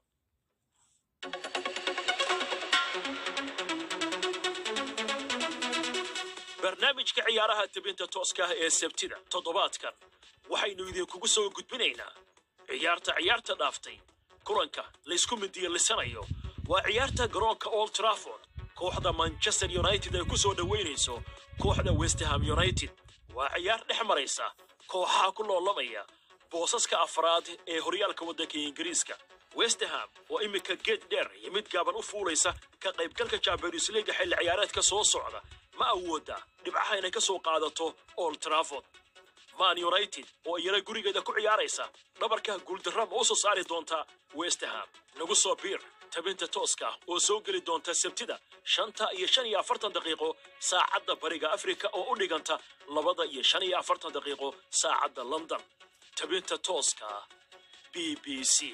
S13: barnaamijka ciyaaraha tebinta tooska ah ee sabtida toddobaadkan waxaynu idinkugu soo gudbinaynaa ciyaarta ciyaarta dhaaftay kulanka laysku midiyalisanayo waa ciyaarta garoonka old trafford kooxda manchester united ay ku soo dhoweynayso kooxda westham united waa ciyaar dhex maraysa kooxaha ku loolamaya boosaska afraad ee horyaalka waddanka ingiriiska westham oo iminka geed dheer iyo mid gaaban u fuulaysa ka qaybgalka champions leaga xilli ciyaareedka soo socda ma awooda dhibcaha inay ka soo qaadato old trafford man united oo iyana gurigeeda ku ciyaaraysa dhabarka guuldarra ma u soo saari doonta westham nagu soo biir tabinta tooska oo soo geli doonta sabtida shanta iyo shan iyo afartan daqiiqo saacadda bariga afrika oo u dhiganta labada iyo shan iyo afartan daqiiqo saacadda london tabinta tooska b b c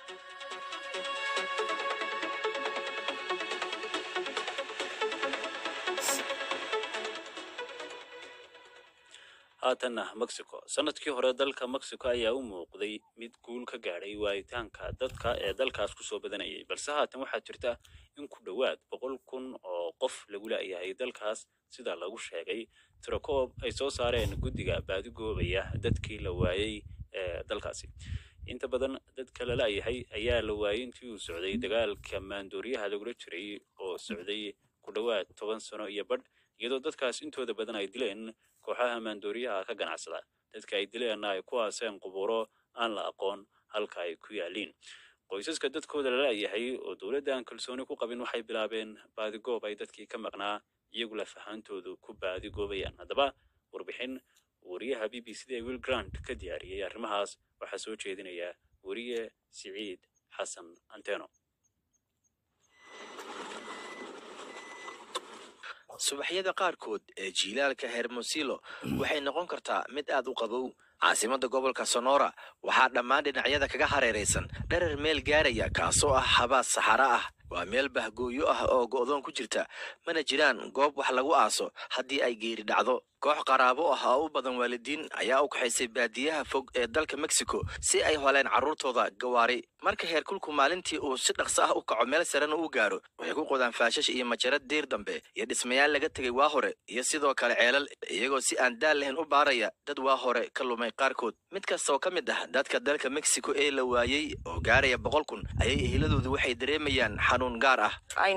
S1: haatanna mexico sanadkii hore dalka mexico ayaa u muuqday mid guul ka gaadhay waayitaanka dadka ee dalkaas kusoo badanayay balse haatan waxaa jirta in ku dhowaad boqol kun oo qof lagu la'yahay dalkaas sida lagu sheegay tirakoob ay soo saareen guddiga baadigoobaya dadkii la waayey ee dalkaasi inta badan dadka la la'yahay ayaa la waayey intii uu socday dagaalka maandooriyaha lagula jiray oo socday ku dhowaad toban sano iyo badh iyadoo dadkaas intooda badan ay dileen kooxaha maandooriyaha ka ganacsada dadka ay dileenna ay ku aaseen qubuuro aan la aqoon halka ay ku yaaliin qoysaska dadkooda la la'yahay oo dowladda aan kalsooni ku qabin waxay bilaabeen baadigoob ay dadkii ka maqnaa iyagu lafahantoodu ku baadigoobayaan haddaba warbixin wariyaha b b c da will grant ka diyaariyey arrimahaas waxaa soo jeedinaya weriye siciid xasan anteno
S15: subaxyada qaarkood ee jiilaalka hermosilo waxay noqon kartaa mid aad u qabow caasimadda gobolka sonora waxaa dhammaan dhinacyada kaga hareeraysan dharar meel gaaraya kaasoo ah habaas saxara ah waa meel bahgooyo ah oo go'doon ku jirta mana jiraan goob wax lagu aaso haddii ay geeri dhacdo koox qaraabo ah oo u badan waalidiin ayaa u kaxaysay baadiyaha fog ee dalka mexico si ay holeen carruurtooda gawaari marka heerkulku maalintii uu si dhaqso ah u kaco meel sarena uu gaaro waxay ku qodaan faashash iyo majarad diir dambe iyo dhismayaal laga tegay waa hore iyo sidoo kale ceelal iyagoo si aan daal lahayn u baaraya dad waa hore ka lumay qaarkood mid kasta oo ka mid ah dadka dalka mexico ee la waayey oo gaaraya boqol kun ayay ehiladoodu waxay dareemayaan xanuun gaar ah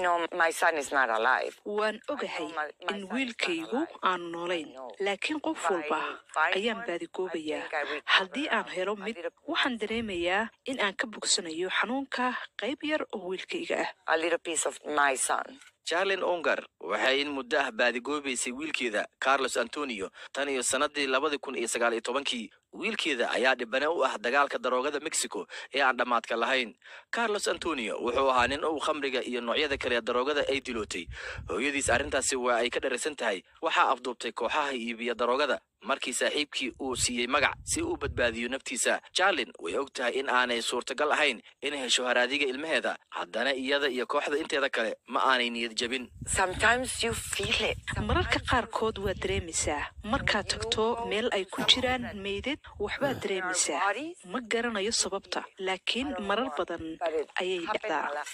S2: waan ogahay in wiilkaygu aanu noolayn laakiin qof walba ayaan baadigoobayaa haddii aan helo mid waxaan dareemayaa in aan ka bogsanayo xanuunka qayb yar oo wiilkayga ah
S15: jarlin ongar waxay in muddo ah baadigoobaysay wiilkeeda carlos antonio tan iyo sannadii labadi kun iyo sagaal iyo tobankii wiilkeeda ayaa dhibane u ah dagaalka daroogada mexico ee aan dhammaadka lahayn carlos antonio wuxuu ahaa nin uu khamriga iyo noocyada kale ee daroogada ay dilootay hooyadiis arrintaasi waa ay ka dharaysan tahay waxaa afduubtay kooxaha iibiya daroogada markii saaxiibkii uu siiyey magac si uu badbaadiyo naftiisa jarlin way og tahay in aanay suurtagal ahayn inay hesho haraadiga ilmaheeda haddana iyada iyo kooxda inteeda kale ma aanay niyad jebin
S2: mararka qaarkood waad dareemaysaa markaad tagto meel ay ku jiraan meydad waxbaad dareemaysaa ma garanayo sababta laakiin marar badan ayay dhacdaa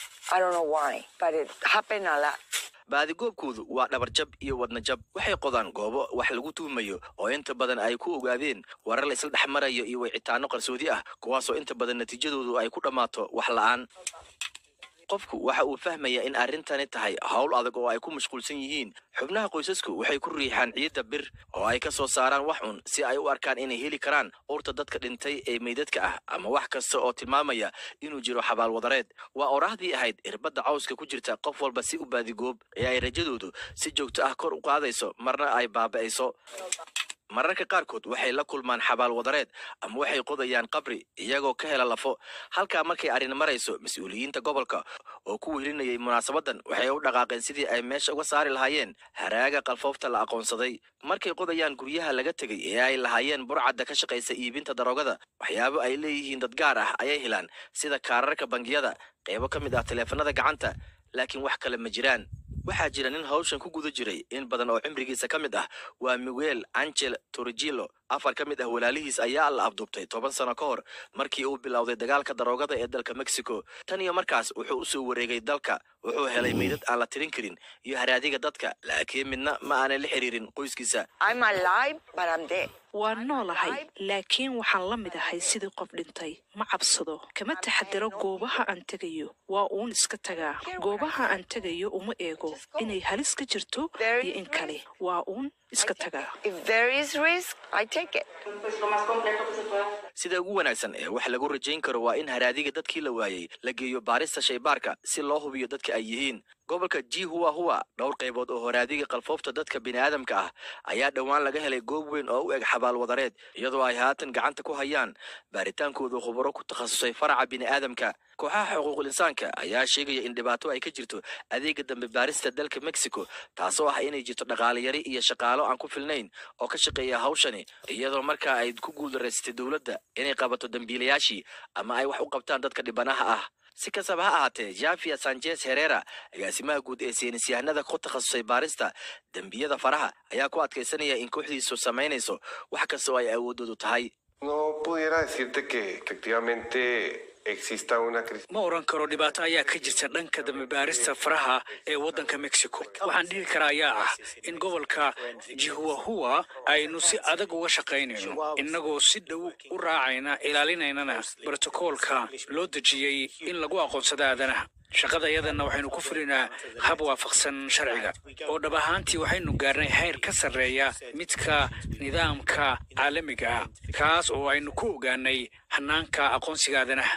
S15: baadigoobkoodu waa dhabarjab iyo wadnajab waxay qodaan goobo wax lagu tuumayo oo inta badan ay ku ogaadeen warar la isla dhex marayo iyo wicitaano qarsoodi ah kuwaasoo inta badan natiijadoodu ay ku dhammaato wax la'aan qofku waxa uu fahmayaa in arrintani tahay hawl adag oo ay ku mashquulsan yihiin xubnaha qoysasku waxay ku riixaan ciidda bir oo ay ka soo saaraan wax un si ay u arkaan inay heli karaan urta dadka dhintay ee meydadka ah ama wax kasta oo tilmaamaya inuu jiro xabaal wadareed waa oraahdii ahayd irbadda cawska ku jirta qof walba si u baadigoob ee ay rajadoodu si joogto ah kor u qaadayso marna ay baaba'ayso mararka qaarkood waxay la kulmaan xabaal wadareed ama waxay qodayaan qabri iyagoo ka hela lafo halkaa markay arrin marayso mas-uuliyiinta gobolka oo ku wehelinayay munaasabadan waxay u dhaqaaqeen sidii ay meesha uga saari lahaayeen haraaga qalfoofta la aqoonsaday markay qodayaan guryaha laga tegay ee ay lahaayeen burcadda ka shaqaysa iibinta daroogada waxyaabo ay leeyihiin dad gaar ah ayay helaan sida kaararka bangiyada qaybo ka mid ah taleefanada gacanta laakiin wax kale ma jiraan waxaa jira nin hawshan ku guda jiray in badan oo cimrigiisa ka mid ah waa miguel angel torigilo afar ka mid ah walaalihiis ayaa la afduubtay toban sano ka hor markii uu bilowday dagaalka daroogada ee dalka mexico tan iyo markaas wuxuu u soo wareegay dalka wuxuu helay meydad aan la tirin karin iyo haraadiga dadka laakiin midna ma aanay la xiriirin qoyskiisa
S2: waan noolahay laakiin waxaan la mid ahay sidii qof dhintay ma cabsado kama taxadiro goobaha aan tegayo waa uun iska tagaa goobaha aan tegayo uma eego inay halis ka jirto iyo in kale waa uun iska tagaa
S15: sida ugu wanaagsan ee wax lagu rajayn karo waa in haraadiga dadkii la waayey la geeyo baarista shaybaarka si loo hubiyo dadka ay yihiin gobolka jihuwa huwa dhowr qaybood oo horaadiga qalfoofta dadka bini'aadamka ah ayaa dhowaan laga helay goob weyn oo u eg xabaal wadareed iyadoo ay haatan gacanta ku hayaan baaritaankooda khubaro ku takhasusay faraca bini'aadamka kooxaha xuquuqul insaanka ayaa sheegaya in dhibaato ay ka jirto adeega dambe baarista dalka mexico taasoo ah inay jirto dhaqaale yari iyo shaqaalo aan ku filnayn oo ka shaqeeya hawshani iyadoo markaa ay ku guuldareysatay dowladda inay qabato dembiilayaashii ama ay wax u qabtaan dadka dhibanaha ah si kastaba ha ahaatee jafia sanchez herera agaasimaha guud ee saynisyahanada ku takhasusay baarista dembiyada faraha ayaa ku adkaysanaya in kooxdiisu samaynayso wax kasta oo ay awoodoodu tahay
S5: No pudiera decirte que efectivamente exista una crisis.
S4: ma oran karo dhibaato ayaa ka jirta dhanka dambibaarista faraha ee waddanka mexico waxaan dhihi karaa ayaa ah in gobolka jihuahua aynu si adag uga shaqaynayno innagoo si dhow u raacayna ilaalinaynana brotokoolka loo dejiyey in lagu aqoonsado aadanaha shaqadayadana waxaynu ku fulinaa hab waafaqsan sharciga oo dhab ahaantii waxaynu gaarnay heer ka sarreeya midka nidaamka caalamiga ah kaas oo aynu ku ogaanay hanaanka aqoonsiga aadanaha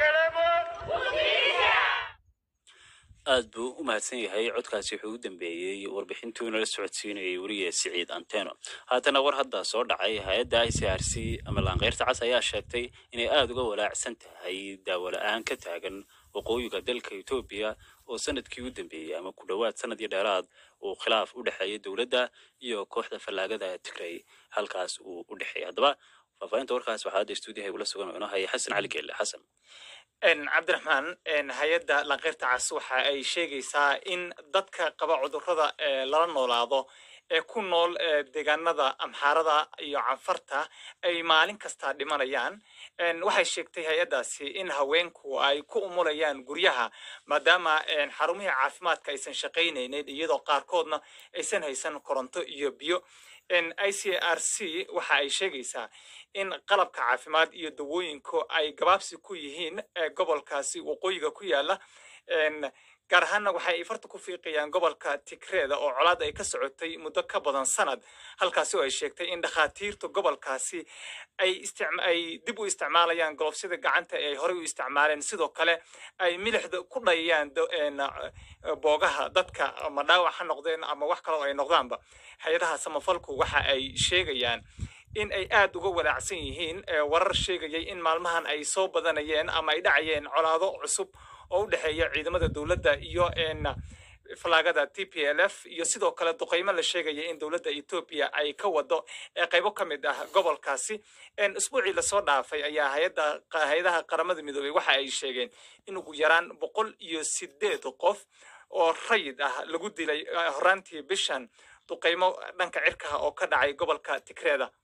S1: aad buu u mahadsan yahay codkaasi wuxuu u dambeeyey warbixintuu nala socodsiinayay weriye siciid anteno haatana war hadda soo dhacay hay-adda i c r c ama laanqeyrta cas ayaa sheegtay inay aada uga walaacsan tahay daawo la-aan ka taagan waqooyiga dalka etoobiya oo sanadkii u dambeeyey ama ku dhowaad sanad iyo dheeraad uu khilaaf u dhexeeyay dowladda iyo kooxda fallaagada tigray halkaas uu u dhexeeyay haddaba faahfaahinta warkaas waxaa hadda stuudiyaha igula sugan oo inoo haya xasan cali geelle xasan
S18: cabdiraxmaan hay-adda lanqeyrta cas waxa ay sheegaysaa in dadka qaba cudurrada lala noolaado ee ku nool deegaanada amxaarada iyo canfarta ay maalin kasta dhimanayaan waxay sheegtay hay-addaasi in haweenku ay ku umulayaan guryaha maadaama xarumihii caafimaadka aysan shaqaynaynin iyadoo qaarkoodna aysan haysan koronto iyo biyo i c r c waxa ay sheegaysaa in qalabka caafimaad iyo dawooyinku ay gabaabsi ku yihiin gobolkaasi waqooyiga ku yaala gaar ahaanna waxa ay farta ku fiiqayaan gobolka tigreeda oo colaad ay ka socotay muddo ka badan sanad halkaasi oo ay sheegtay in dhakhaatiirta gobolkaasi ay ay dib u isticmaalayaan golofsyada gacanta ee ay horey u isticmaaleen sidoo kale ay milixda ku dhayayaan boogaha dadka ama dhaawac ha noqdeen ama wax kale oo ay noqdaanba hay-adaha samafalku waxa ay sheegayaan in ay aada uga walaacsan yihiin warar sheegayay in maalmahan ay soo badanayeen ama ay dhacayeen colaado cusub oo u dhexeeya ciidamada dowladda iyo falaagada t p l f iyo sidoo kale duqeymo la sheegaya in dowladda etoobiya ay ka wado qaybo ka mid ah gobolkaasi usbuucii lasoo dhaafay ayaa hayadda hay-adaha qaramada midoobey waxa ay sheegeen in ugu yaraan boqol iyo sideed qof oo rayid ah lagu dilay horaantii bishan duqeymo dhanka cirkaha oo ka dhacay gobolka tigreeda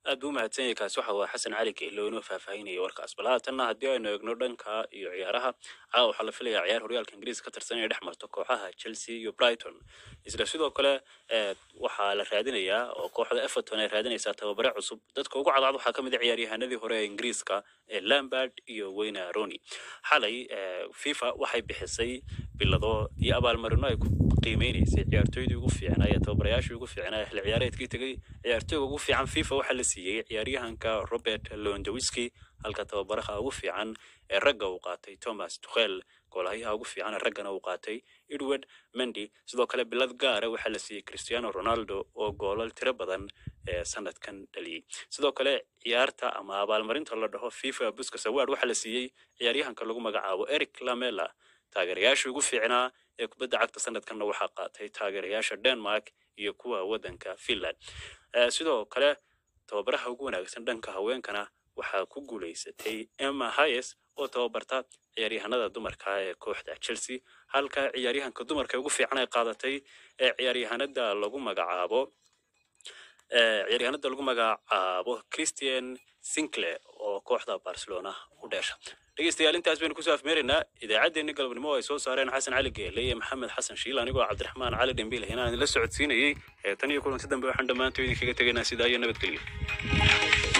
S1: aad buu umahadsan yahay kaasi waxa waa xasan cali geelo inoo faahfaahinaya warkaas bal haatanna haddii aynu eegno dhanka iyo ciyaaraha caawa waxaa la filayaa ciyaar horyaalka ingiriiska ka tirsan inay dhex marto kooxaha chelsea iyo brighton isla sidoo kale eh, waxaa la raadinayaa oo kooxda everton ay raadinaysaa tababare cusub dadka ugu cadcad waxaa ka mid a ciyaaryahanadii hore ee ingiriiska ee lambard iyo wayne roni xalay eh, fifa waxay bixisay bilado iyo abaalmarino ay ku qiimeynaysay ciyaartooydii ugu fiicnaa iyo tababarayaashii ugu fiicnaa xilli ciyaareedkii tegay ciyaartooyga ugu fiican fifa waxaa la siiyey ciyaaryahanka robert lewandowski halka tababaraha ugu fiican ee ragga uu qaatay thomas tuchel goolhayaha ugu fiican ee raggana uu qaatay edward mendy sidoo kale bilad gaara waxaa la siiyey cristiano ronaldo oo goolal tiro badan ee sanadkan dhaliyey sidoo kale ciyaarta ama abaalmarinta la dhaho fifa buskas award waxaa la siiyey ciyaaryahanka lagu magacaabo eric lamela taageerayaashii ugu fiicnaa ee kubadda cagta sanadkanna waxaa qaatay taageerayaasha denmark iyo kuwa waddanka finland Eh, sidoo kale tababaraha ugu wanaagsan dhanka haweenkana waxaa ku guulaysatay emma hayes oo tababarta ciyaaryahanada dumarka ee kooxda chelsea halka ciyaaryahanka dumarka ugu fiican ay qaadatay ee ciyaaryahanada lagu magacaabo eh, ciyaaryahanada lagu magacaabo christian sinclair oo kooxda barcelona u dheesha dhegeystayaal intaas baynu kusoo afmeeraynaa idaacaddeenni galabnimo oo ay soo saareen xasan cali geele iyo maxamed xasan shiil anigoo cabdiraxmaan cali dhembiil hinaan idinla socodsiinayey ee tan iyo kulanti dambe waxaan dhammaantood idinkaga tegaynaa sidaa iyo nabadgelyo